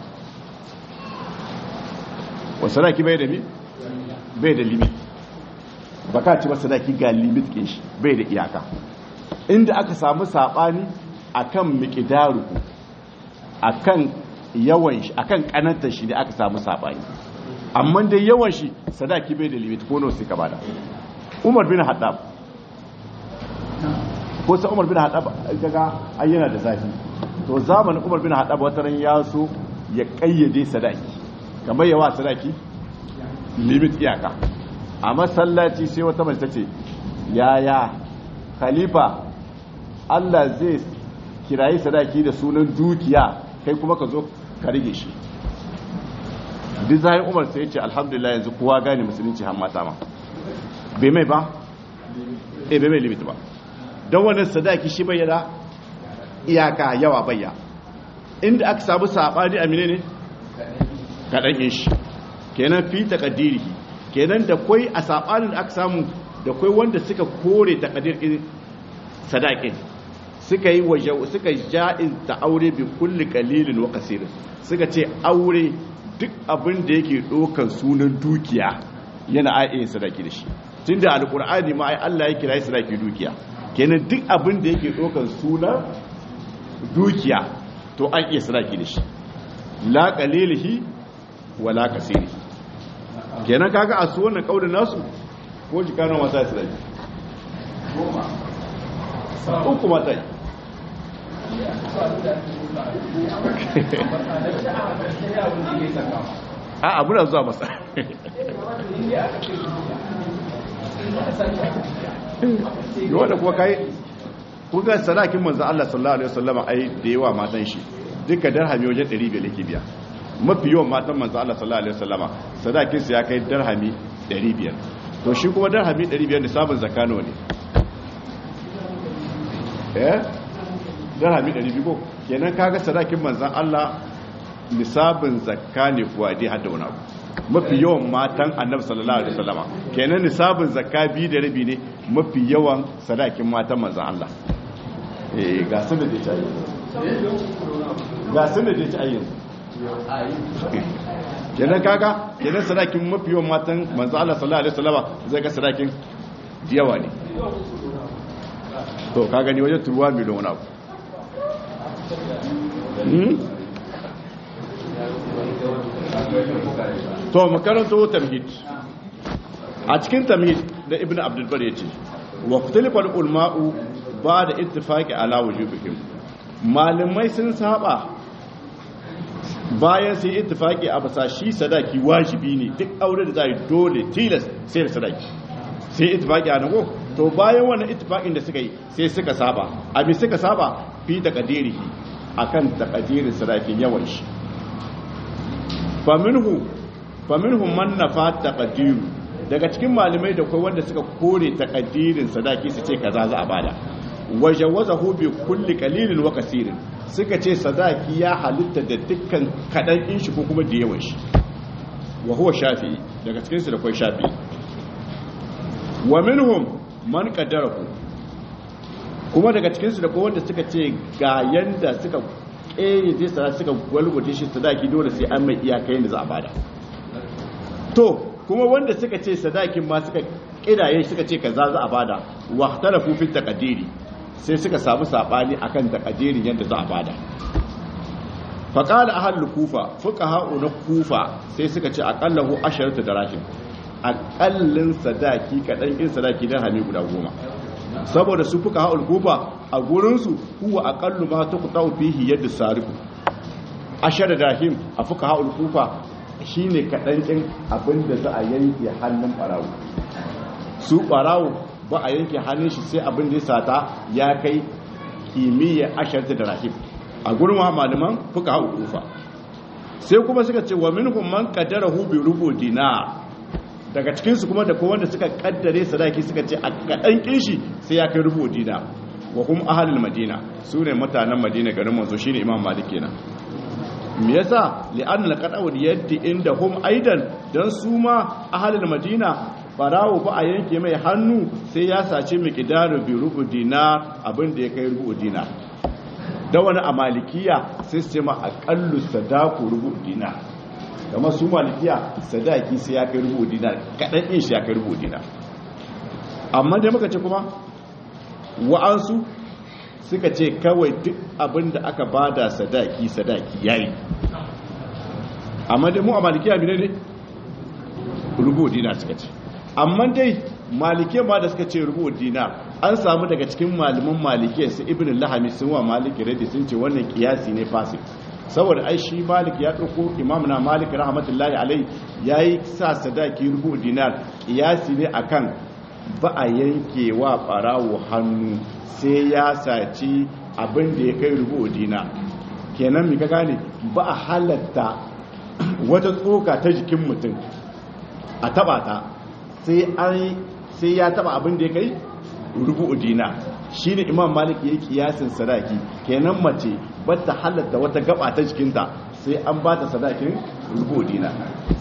wa sadaki bai da mi? bai da limit ba ka ci ba sadaki ga limit ke shi bai da iyaka inda aka samu saɓani a kan mikidaru a kan yawan shi a kan ƙanantar shi ne aka samu saɓani amma dai yawan shi sadaki bai da limit ko nawa sai ka bada Umar bin Haddab ko sai Umar bin Haddab kaga ayyana da zafi to zamanin Umar bin Haddab wata ran ya so ya kayyade sadaki kamar yawa sadaki limit iyaka a masallaci sai wata mace tace yaya khalifa Allah zai kirayi sadaki da sunan dukiya kai kuma ka zo ka rige shi duk zai umar sai ce alhamdulillah yanzu kowa gane musulunci har mata ma bai mai ba eh bai mai limit ba don wannan sadaki shi bayyana iyaka yawa bayya inda aka samu sabani a menene kadan yin shi kenan fi taqdiri kenan da kai a sabanin da aka samu da kai wanda suka kore taqdir din sadakin suka yi waje suka ja'in ta aure bi kulli qalilin wa qasir suka ce aure duk abin da yake ɗaukar sunan dukiya yana aiyin sadaki da shi tun da alƙur'ani ma ai Allah ya kira sadaki dukiya kenan duk abin da yake ɗaukar sunan dukiya to an iya sadaki da shi la qalilihi wa la kasirihi kenan kaga a su wannan kaulin nasu ko jika nan wata sadaki uku mata yi a abu da zuwa masa wanda kuwa kai kuka sadakin manzan Allah sallallahu Alaihi wasallama ai da yawa matan shi duka darhami wajen 500 yake biya mafi yawan matan manzan Allah sallallahu Alaihi wasallama sadakinsu ya kai darhami 500 to shi kuma darhami 500 da sabon zakano ne eh darhami 200 ko kenan kaga sadakin manzan Allah nisabin zakka ne kuwa dai hada wani abu mafi yawan matan annabi sallallahu alaihi wasallama kenan nisabin zakka bi da rabi ne mafi yawan sadakin matan manzan Allah eh ga sun da dai ta ga sun da dai ta yanzu kenan kaga kenan sadakin mafi yawan matan manzan Allah sallallahu alaihi wasallama zai ga sadakin yawa ne to ka gani wajen turuwa miliyan wani abu to makaranto tamhid a cikin tamhid da ibn abdulbar ya ce wa kutilifar ulma'u ba da ittifaki ala wujubihim malamai sun saba bayan sai ittifaki a basa shi sadaki wajibi ne duk aure da za yi dole tilas sai da sadaki sai ittifaki a nago to bayan wannan ittifakin da suka yi sai suka saba abin suka saba fi taqdirihi akan taqdirin sadakin yawan shi faminhu faminhu man nafa taqdiru daga cikin malamai da kai wanda suka kore taqdirin sadaki su ce kaza za a bada wajawazahu bi kulli qalilin wa kasirin suka ce sadaki ya halitta da dukkan kadan in shi ko kuma da yawan shi wa huwa shafi'i daga cikin su da kai shafi'i wa minhum man qaddarahu kuma daga cikin su da kai wanda suka ce ga yanda suka eh zai sadaki suka gwalgwaje shi sadaki dole sai an mai iyaka yanda za a bada to kuma wanda suka ce sadakin ma suka kidaye suka ce kaza za a bada wa talafu fi taqdiri sai suka samu sabani akan takadirin yadda za a bada faqala ahlul kufa fuqaha na kufa sai suka ce aqallahu asharatu darahim aqallin sadaki kadan in sadaki dan hami guda goma saboda su fuqaha kufa a gurin su huwa aqallu ma tuqta'u fihi yadda sarifu ashar darahim a fuqaha kufa shine kadan din abinda za a yanke hannun barawo su barawo ba a yanke hannun shi sai abin da ya sata ya kai kimiyya asharta da rahim a gurin malaman fuka hau kufa sai kuma suka ce wa minhum man qaddarahu bi rubu dinar daga cikin su kuma da ko wanda suka kaddare sadaki suka ce a kadan kinshi sai ya kai rubu dinar wa hum ahlul madina sune mutanen madina garin manzo shine imam malik kenan me yasa li'anna al-qada'u yaddi inda hum aidan dan su ma ahlul madina barawo ba a yanke mai hannu sai ya sace miqdaru bi rubu dinar abin da ya kai rubu dinar da wani a malikiya sai su ce ma aqallu sadaku rubu dinar kamar su malikiya sadaki sai ya kai rubu dinar kadan din shi ya kai rubu dinar amma dai muka ce kuma wa'ansu suka ce kawai duk abin da aka bada sadaki sadaki yayi amma dai mu a malikiya bi ne rubu dinar suka ce amma dai malike ma da suka ce rubu dinar an samu daga cikin malaman malike su ibn lahami sun wa maliki radi sun ce wannan kiyasi ne fasik saboda ai shi malik ya dauko imam na malik rahmatullahi alai yayi sa sadaki rubu dinar kiyasi ne akan ba a yanke wa barawo hannu sai ya saci abin da ya kai rubu dinar kenan mi ka gane ba a halatta wata tsoka ta jikin mutum a taba ta sai ya taba abin da ya kai rubu'u dina shi ne imam malik ya yi kiyasin sadaki kenan mace bata halatta wata gaba ta jikinta sai an ba ta sadakin rubu'u dina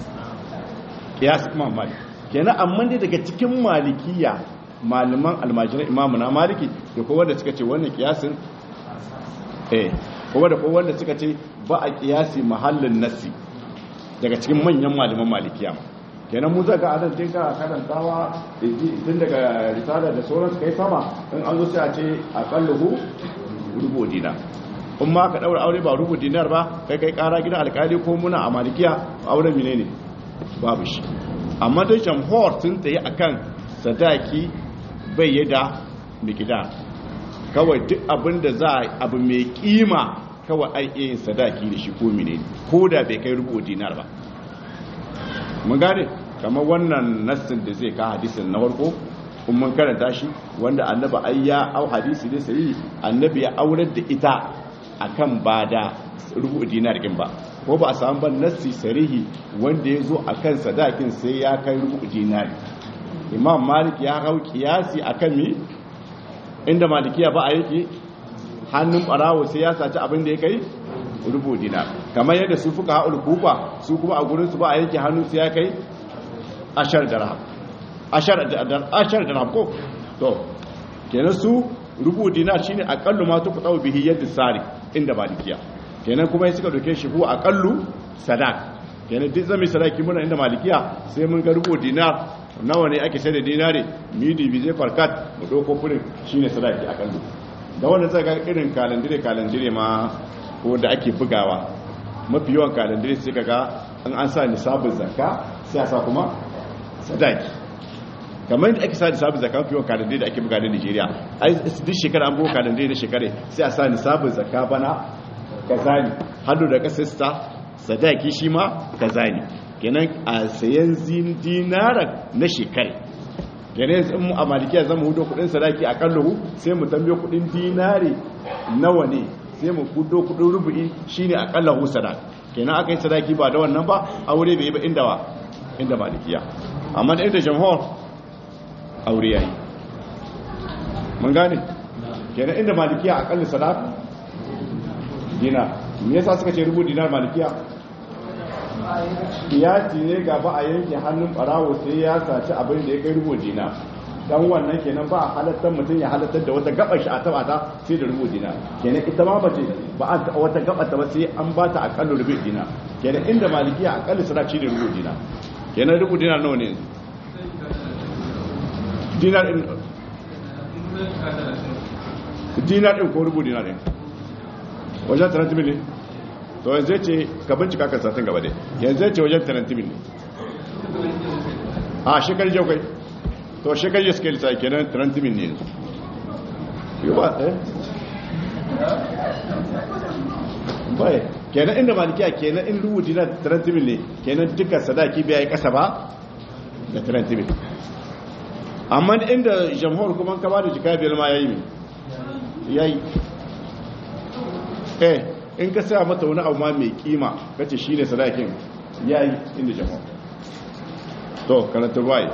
kiyasin imam malik kenan amma dai daga cikin malikiya malaman almajiran imamu na maliki da kowa da suka ce wannan kiyasin eh kowa da kowa da suka ce ba a kiyasi mahallin nasi daga cikin manyan malaman malikiya ma kenan mu zaka adan din ka karantawa tun daga risala da sauran kai sama in an zo sai a ce aqalluhu rubu dinar in ma ka daura aure ba rubu dinar ba kai kai kara gidan alkali ko muna a malikiya auren menene babu shi amma dai jamhur sun tsaye akan sadaki bai yada mikida kawai duk abin da za a abu mai kima kawai ai yin sadaki da shi ko menene ko da bai kai rubu dinar ba mun gane kamar wannan nassin da zai ka hadisin na farko kun mun karanta shi wanda annabi ai ya au hadisi ne sai annabi ya aurar da ita akan bada rubu dinar kin ba ko ba a samu ban nassi sarihi wanda ya zo akan sadakin sai ya kai rubu dinar imam malik ya hau kiyasi akan mi inda malikiya ba a yake hannun barawo sai ya saci abin da ya kai rubu dinar kamar yadda su fuka haɗul kufa su kuma a gurinsu ba a yanke hannu sai ya kai ashar dirham ashar ashar dirham ko to kenan su rubu dinar shine aqallu ma tu qadaw bihi yad sari inda malikiya kenan kuma sai suka doke shi huwa aqallu sadaq kenan duk zami sadaki muna inda malikiya sai mun ga rubu dinar nawa ne ake sai da dinare midi bi zai farkat mu doko furin shine sadaki aqallu da wannan sai ga irin kalandire kalandire ma ko da ake bugawa mafi yawan kalandare sai kaga an an sa nisabin zakka sai a sa kuma sadaki kamar yadda ake sa nisabin zakka mafi yawan kalandare da ake buga da Nigeria ai duk shekara an buga kalandare na shekare sai a sa nisabin zakka bana kazali hannu da kasista sadaki shi ma kaza ne kenan a sayan zin dinara na shekara kenan yanzu in mu a malikiya zama hudo kudin sadaki a kallahu sai mu tambaye kudin dinari nawa ne sai mu hudo kudin rubu'i shine a kallahu sadaki kenan aka yi sadaki ba da wannan ba aure bai yi ba inda wa inda malikiya amma da inda jamhur aure yayi mun gane kenan inda malikiya a kalli sadaki dinar me yasa suka ce rubu dinar malikiya kiyati ne gaba a yanke hannun barawo sai ya saci abin da ya kai rubu dinar dan wannan kenan ba a halattar mutum ya halattar da wata gabar shi a taba ta sai da rubu dinar kenan ita ma bace ba a taɓa wata gabar ta ba sai an ba ta akallu rubu dinar kenan inda malikiya akalli sadaki da rubu dinar kenan rubu dinar nawa ne dinar din dinar din ko rubu dinar din wajen 30 mil to yanzu ce ka bincika kan satin gaba dai yanzu ce wajen 30 mil a shekar jau kai to shekar yi suke lisa kenan 30 mil ne yanzu yi ba eh bai kenan inda malikiya kenan in rubu dinar 30 mil ne kenan duka sadaki biya yi kasa ba da 30 mil amma inda jamhur kuma ka ba da jika biyar ma ya yi mai ya yi eh in ka sa mata wani abu ma mai kima kace shi ne sadakin ya yi inda jamhur to karanta ruwaye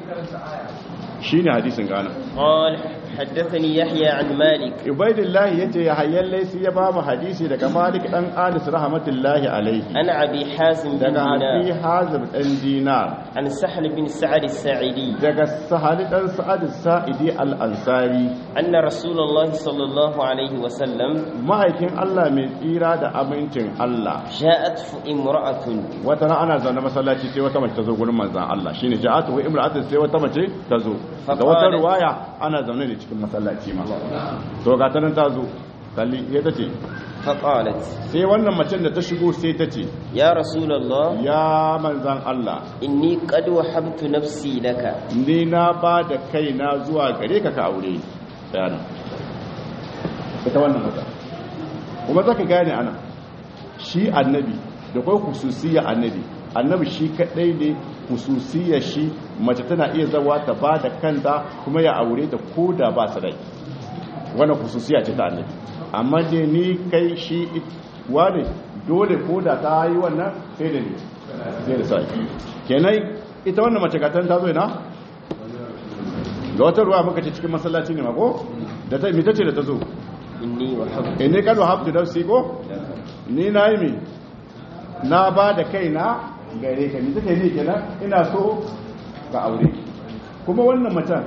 shi ne hadisin gana قال حدثني يحيى عن مالك ubaidillah yace ya hayyan laisi ya ba mu hadisi daga malik dan anis rahmatullahi alaihi عن أبي حازم بن daga abi دينار hazim dan dinar عن سحل بن سعد الساعدي daga sahali dan sa'ad sa'idi al-ansari أن رسول الله صلى الله عليه وسلم ma'aikin Allah mai tsira da amincin Allah جاءت امرأة wata ran ana zaune masallaci sai wata mace ta zo gurin manzon Allah shine ja'atu wa imra'atu sai wata mace ta zo da wata Faqalat- ruwaya ana zaune ne cikin masallaci ma to ga ta nan ta zo kalli sai ta ce فقالت sai wannan macen da ta shigo sai ta ce يا رسول الله ya manzan Allah إني قد وهبت نفسي لك ni na ba da kaina zuwa gare ka ka aure bayanan ita wannan mata kuma zaka gane ana shi annabi da kai hususiyya annabi annabi shi kadai ne hususiyya shi mace tana iya zawa ta ba da kanta kuma ya aure ta koda ba sadaki wannan hususiyya ce ta annabi amma dai ni kai shi wane dole koda ta yi wannan sai da ne sai da sai kenan ita wannan mace gatan ta zo ina ga wata ruwa muka ce cikin masallaci ne mako da ta mita ce da ta zo إني وهبت in ne kano haftu nafsi ko ni na yi mi na ba da kaina gare ka ni take ne kenan ina so ka aure kuma wannan macen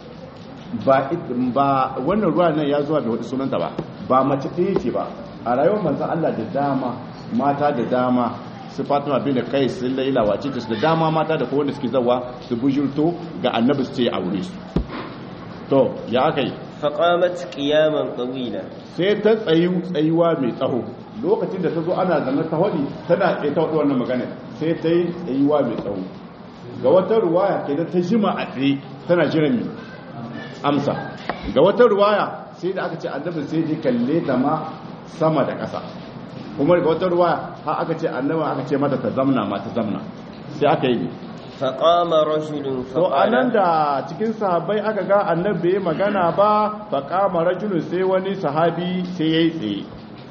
ba it- ba wannan ruwa nan ya zuwa bai wata sunanta ba ba mace ɗaya ce ba a rayuwar manzan Allah da dama mata da dama su fatima bin da kai su laila wace ta su da dama mata da kowanne suke zawa su bujurto ga annabi su ce aure su to ya aka yi فقامت قياما طويلا sai ta tsayu tsayuwa mai tsaho lokacin da ta zo ana zama ta hodi tana tsaye ta hudu wannan magana sai ta yi tsayuwa mai tsaho ga wata ruwaya ke ta jima a tsaye tana jiran mai amsa ga wata ruwaya sai da aka ce annabi sai je kalle ta ma sama da ƙasa kuma ga wata ruwaya har aka ce annabi aka ce mata ta zamna ma ta zamna sai aka yi فقام رجل to anan فقال da cikin sahabbai aka ga annabi bai magana ba faqama rajulun sai wani sahabi sai yayi tsaye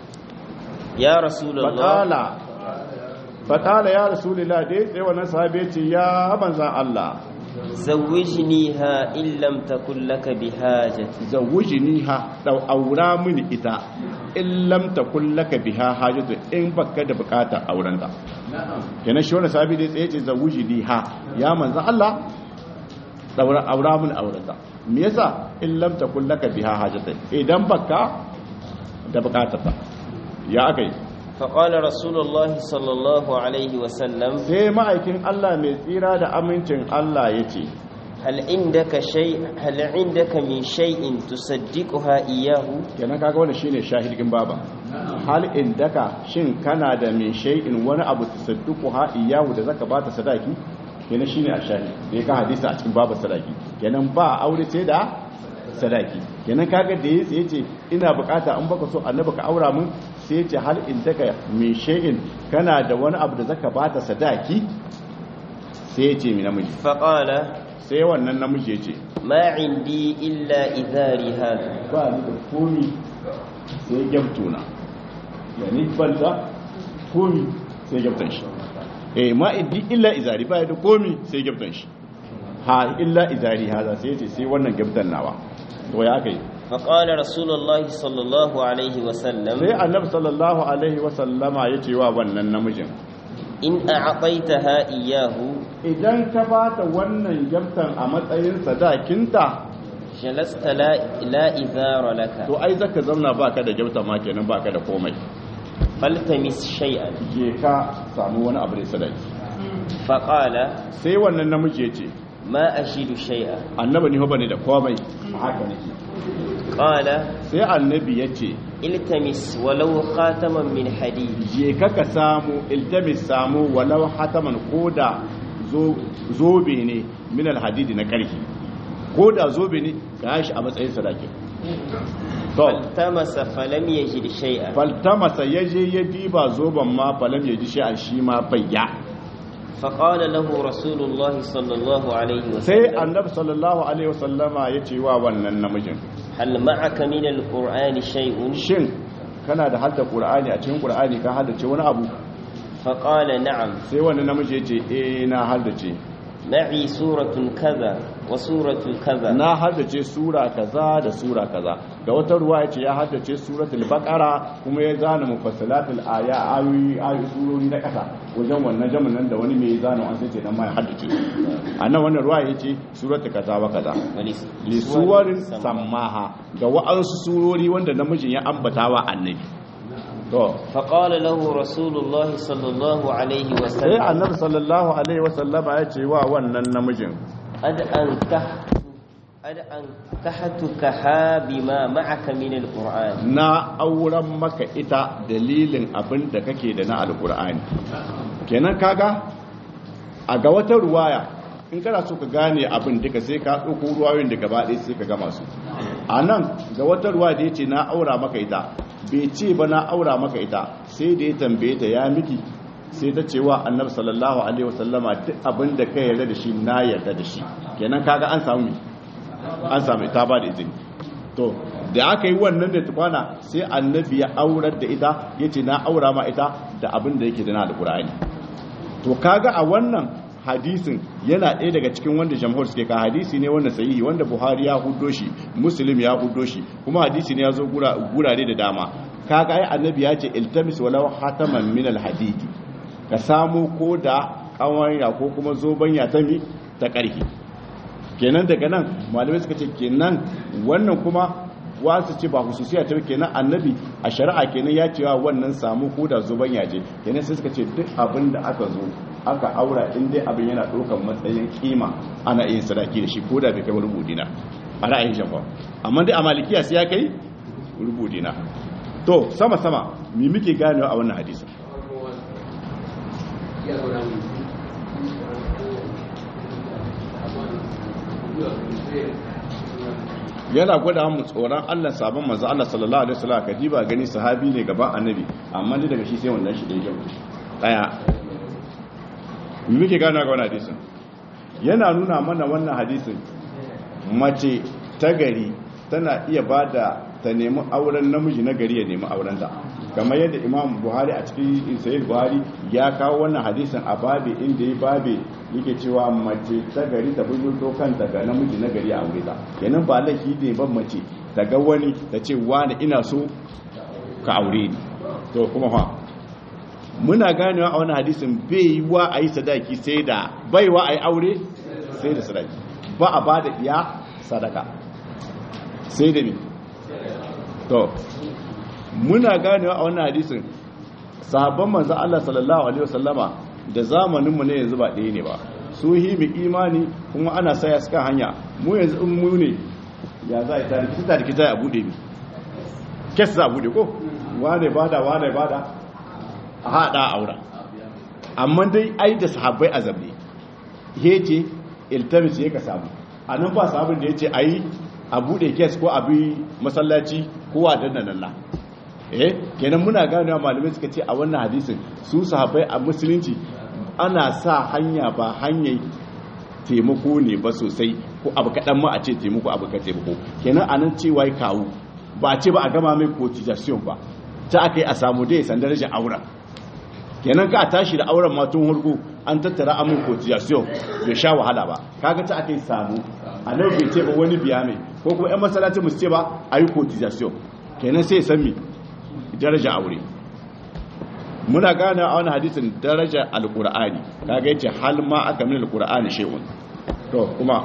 يا رسول الله faqala faqala ya rasulullah dai tsaye wannan sahabi ya ce ya manzan Allah زوجنيها إن لم تكن لك بحاجة zawujiniha da aura mini ita in lam takun laka biha hajatu in baka da bukatar aurenta kenan shi wannan sahabi dai tsaye ce zawujiniha ya manzan Allah daura aura mini aurenta me yasa in lam takun laka biha hajatu idan baka da bukatar ta ya akai فقال رسول الله صلى الله عليه وسلم sai ma'aikin Allah mai tsira da amincin Allah ya ce هل عندك شيء هل عندك من شيء تصدقها إياه kenan kaga wannan shine shahidin baba hal indaka shin kana da min shay'in wani abu tasadduqu ha iyahu da zaka bata sadaki kenan shine a shahid da ya ka hadisi a cikin babu sadaki kenan ba aure sai da sadaki kenan kaga da yace yace ina bukata an baka so annabi ka aura mun sai ce hal in daga min shay'in kana da wani abu da zaka bata sadaki sai ya ce mi namiji فقال sai wannan namiji ya ce ما عندي إلا إذاري هذا ba ni da komi sai gyamtuna yani banta komi sai gyamtan shi eh ma iddi illa izari ba da komi sai gyamtan shi ha illa izari haza sai ce sai wannan gyamtan nawa to ya kai فقال رسول الله صلى الله عليه وسلم sai annabi sallallahu alaihi wa sallama ya ce wa wannan namijin إن أعطيتها إياه idan ka bata wannan gyamtan a matsayin sadakinta جلست لا, لا إذار لك to ai zaka zauna baka da gyamtan ma kenan baka da komai فالتمس شيئا je ka samu wani abu da sadaki فقال sai wannan namiji ya ce ما أجد شيئا annabi ni ba ne da komai haka nake قال sai annabi ya ce التمس ولو خاتما من حديد je ka ka samu iltamis samu walau hataman koda zo- zobe ne min alhadidi na karfi koda zobe ne ka shi a matsayin sadaki to فالتمس فلم يجد شيئا faltamasa ya je ya diba zoben ma falam ya ji shi a shi ma bayya فقال له رسول الله صلى الله عليه sai وسلم annabi sallallahu alaihi wasallama ya ce wa wannan namijin هل معك من القرآن شيء shin kana da hadda qur'ani a cikin qur'ani ka haddace wani abu فقال نعم sai wannan namiji ya ce eh na haddace معي سورة كذا وسورة كذا na haddace sura kaza da sura kaza ga wata ruwa ya ce ya haddace suratul baqara kuma ya zana mufassalatul aya ayoyi ayoyi surori na kasa wajen wannan jamin nan da wani mai zana an sai ce nan ma ya haddace su anan wannan ruwa ya ce suratul kaza wa kaza ولس- li suwarin sammaha ga wa'ansu surori wanda namijin ya ambata wa annabi to فقال له رسول الله صلى الله عليه sai وسلم annabi sallallahu alaihi wasallama ya ce wa wannan namijin قد أنكحت قد أنكحتكها بما معك من القرآن na auren maka ita dalilin abin da kake da na alkur'ani kenan kaga a ga wata ruwaya in kana so ka gane abin duka sai ka ɗauko ruwayoyin da gaba ɗaya sai ka gama su a nan ga wata ruwa da ya ce na aura maka ita bai ce ba na aura maka ita sai da ya tambaye ta ya miki sai ta ce wa annabi sallallahu alaihi wasallama duk abin da ka yarda da shi na yarda da shi kenan kaga an samu me? an samu ta ba da izini to da aka yi wannan da tukwana sai annabi ya aurar da ita ya ce na aura ma ita da abin da yake da na alkur'ani to kaga a wannan hadisin yana ɗaya daga cikin wanda jamhur suke ka hadisi ne wanda sahihi wanda buhari ya hudo shi muslim ya hudo shi kuma hadisi ne ya zo gura- gurare da dama kaga ai annabi ya ce iltamis walau hataman min alhadidi ka samu ko da kawanya ko kuma zobanya ta mi ta ƙarfi kenan daga nan malamai suka ce kenan wannan kuma wasu ce ba hususiya ta kenan annabi a shari'a kenan ya cewa wannan samu ko da zuban yaje kenan sai suka ce duk abin da aka zo aka aura in dai abin yana ɗaukar matsayin kima ana yin sadaki da shi ko da bai kai wani budina a ra'ayin shafa amma dai a malikiya sai ya kai rubudina to sama sama mi muke ganewa a wannan hadisin yana gwada mu tsoron Allah sabon manzo Allah sallallahu alaihi wasallam kadiba gani sahabi ne gaban annabi amma ni daga shi sai wannan shi da yake daya me muke gane ga wannan hadisin yana nuna mana wannan hadisin mace ta gari tana iya bada ta nemi auren namiji na gari ya nemi auren ta kamar yadda imam buhari a cikin sahih buhari ya kawo wannan hadisin a babe inda ya babe yake cewa mace ta gari ta bujurto kanta ga namiji na gari a aure ta kenan ba laifi ne ban mace ta ga wani ta ce wani ina so ka aure ni to kuma fa muna ganewa a wani hadisin bai yi wa a yi sadaki sai da bai wa a yi aure sai da sadaki ba a ba da iya sadaka sai da ne to muna ganewa a wannan hadisin sahabban manzan Allah sallallahu alaihi wasallama da zamaninmu ne yanzu ba ɗaya ne ba su yi mu imani kuma ana saya suka hanya mu yanzu in mu ne ya za a tariki su tariki za a buɗe mi kes za a buɗe ko wane bada wane bada a haɗa a aura amma dai ai da sahabbai a zabe ya ce iltamis ya ka samu a nan ba sahabin da ya ce a yi a buɗe kes ko a bi masallaci ko a danna nalla eh kenan muna ganewa malamai suka ce a wannan hadisin su sahabbai a musulunci ana sa hanya ba hanyar taimako ne ba sosai ko abu kaɗan ma a ce taimako abu ka taimako kenan anan cewa kawo ba a ce ba a gama mai cotization ba ta aka yi a samu dai san darajar auren kenan ka a tashi da auren matun hulku an tattara amin cotization bai sha wahala ba kaga ta aka yi samu a nan bai ce ba wani biya mai ko kuma yan masalacin musu ce ba a yi cotization kenan sai san mi daraja aure muna gane a wani hadisin daraja alkur'ani kaga yace hal ma aka min alkur'ani shay'un to kuma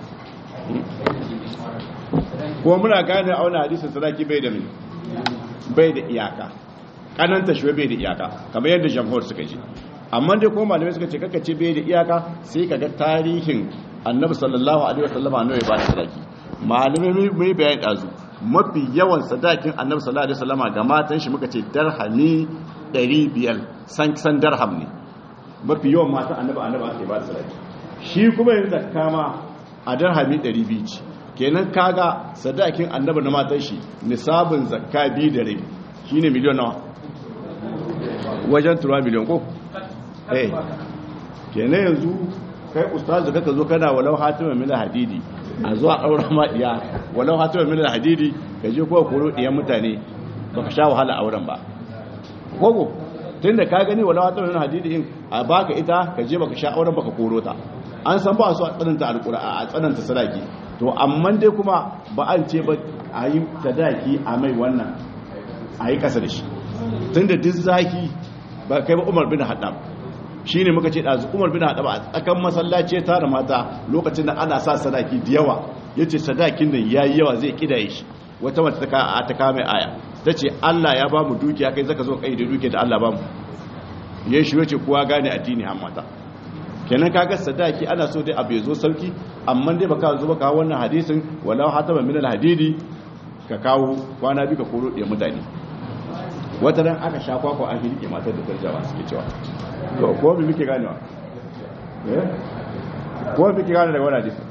kuma muna gane a wani hadisin sadaki bai da min bai da iyaka kananta shi bai da iyaka kamar yadda jamhur suka ji amma dai kuma malamai suka ce kaka ce bai da iyaka sai kaga tarihin annabi sallallahu alaihi wasallam annabi ba da sadaki malamai mai bayani dazu mafi yawan sadakin annabi sallallahu alaihi wasallam ga matan shi muka ce darhami 500 san san darham ne mafi yawan matan annabi annabi ake ba da sadaki shi kuma yanzu zakka ma a darhami 200 ce kenan kaga sadakin annabi na matan shi nisabin zakka bi da rabi shine miliyon nawa wajen turuwa miliyon ko eh kenan yanzu kai ustazu kaka zo kana walau hatima min hadidi a zuwa auren ma iya walau hatima min hadidi ka je ko koro diyan mutane baka sha wahala auren ba kogo tunda ka gani walau hatima min hadidi in a baka ita ka je baka sha auren baka koro ta an san ba su a tsananta alqur'a a tsananta sadaki to amma dai kuma ba an ce ba a yi sadaki a mai wannan a yi kasa da shi tunda duk zaki ba kai ba Umar bin Haddam shi ne muka ce ɗazu umar bin haɗa a tsakan masallaci ya tara mata lokacin da ana sa sadaki da yawa ya ce sadakin da ya yi yawa zai ƙidaye shi wata wata ta kame aya ta ce allah ya ba mu dukiya kai zaka zo kai da dukiya da allah ba mu ya shi wace kowa gane addini har mata kenan kaga sadaki ana so dai abu ya zo sauki amma dai baka zo baka wannan hadisin walau hatama min alhadidi ka kawo kwana bi ka koro da mutane wata ran aka sha kwakwa an hirke matar da tarjawa suke cewa to ko bi muke ganewa eh ko bi muke gane daga wannan hadisi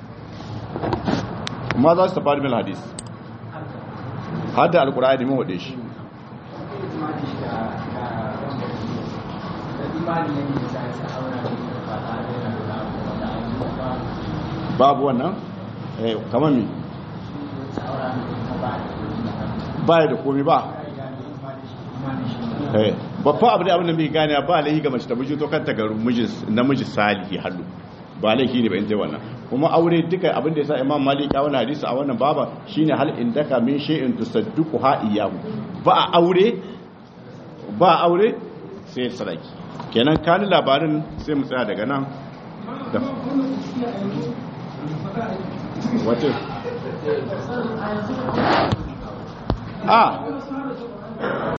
ma za su tafari min hadis hadda alqur'ani mun wade shi babu wannan eh kamar mi ba da komi ba babba abu da abin da mai gane ba laihi ga mace ta bujo to kanta ga namiji salihi hallu ba laihi ne ba in tai wannan kuma aure duka abin da yasa imam malik ya wannan hadisi a wannan baba shine hal indaka min shay'in tusaddiqu ha iyahu ba aure ba aure sai sadaki kenan kani labarin sai mu tsaya daga nan da wace a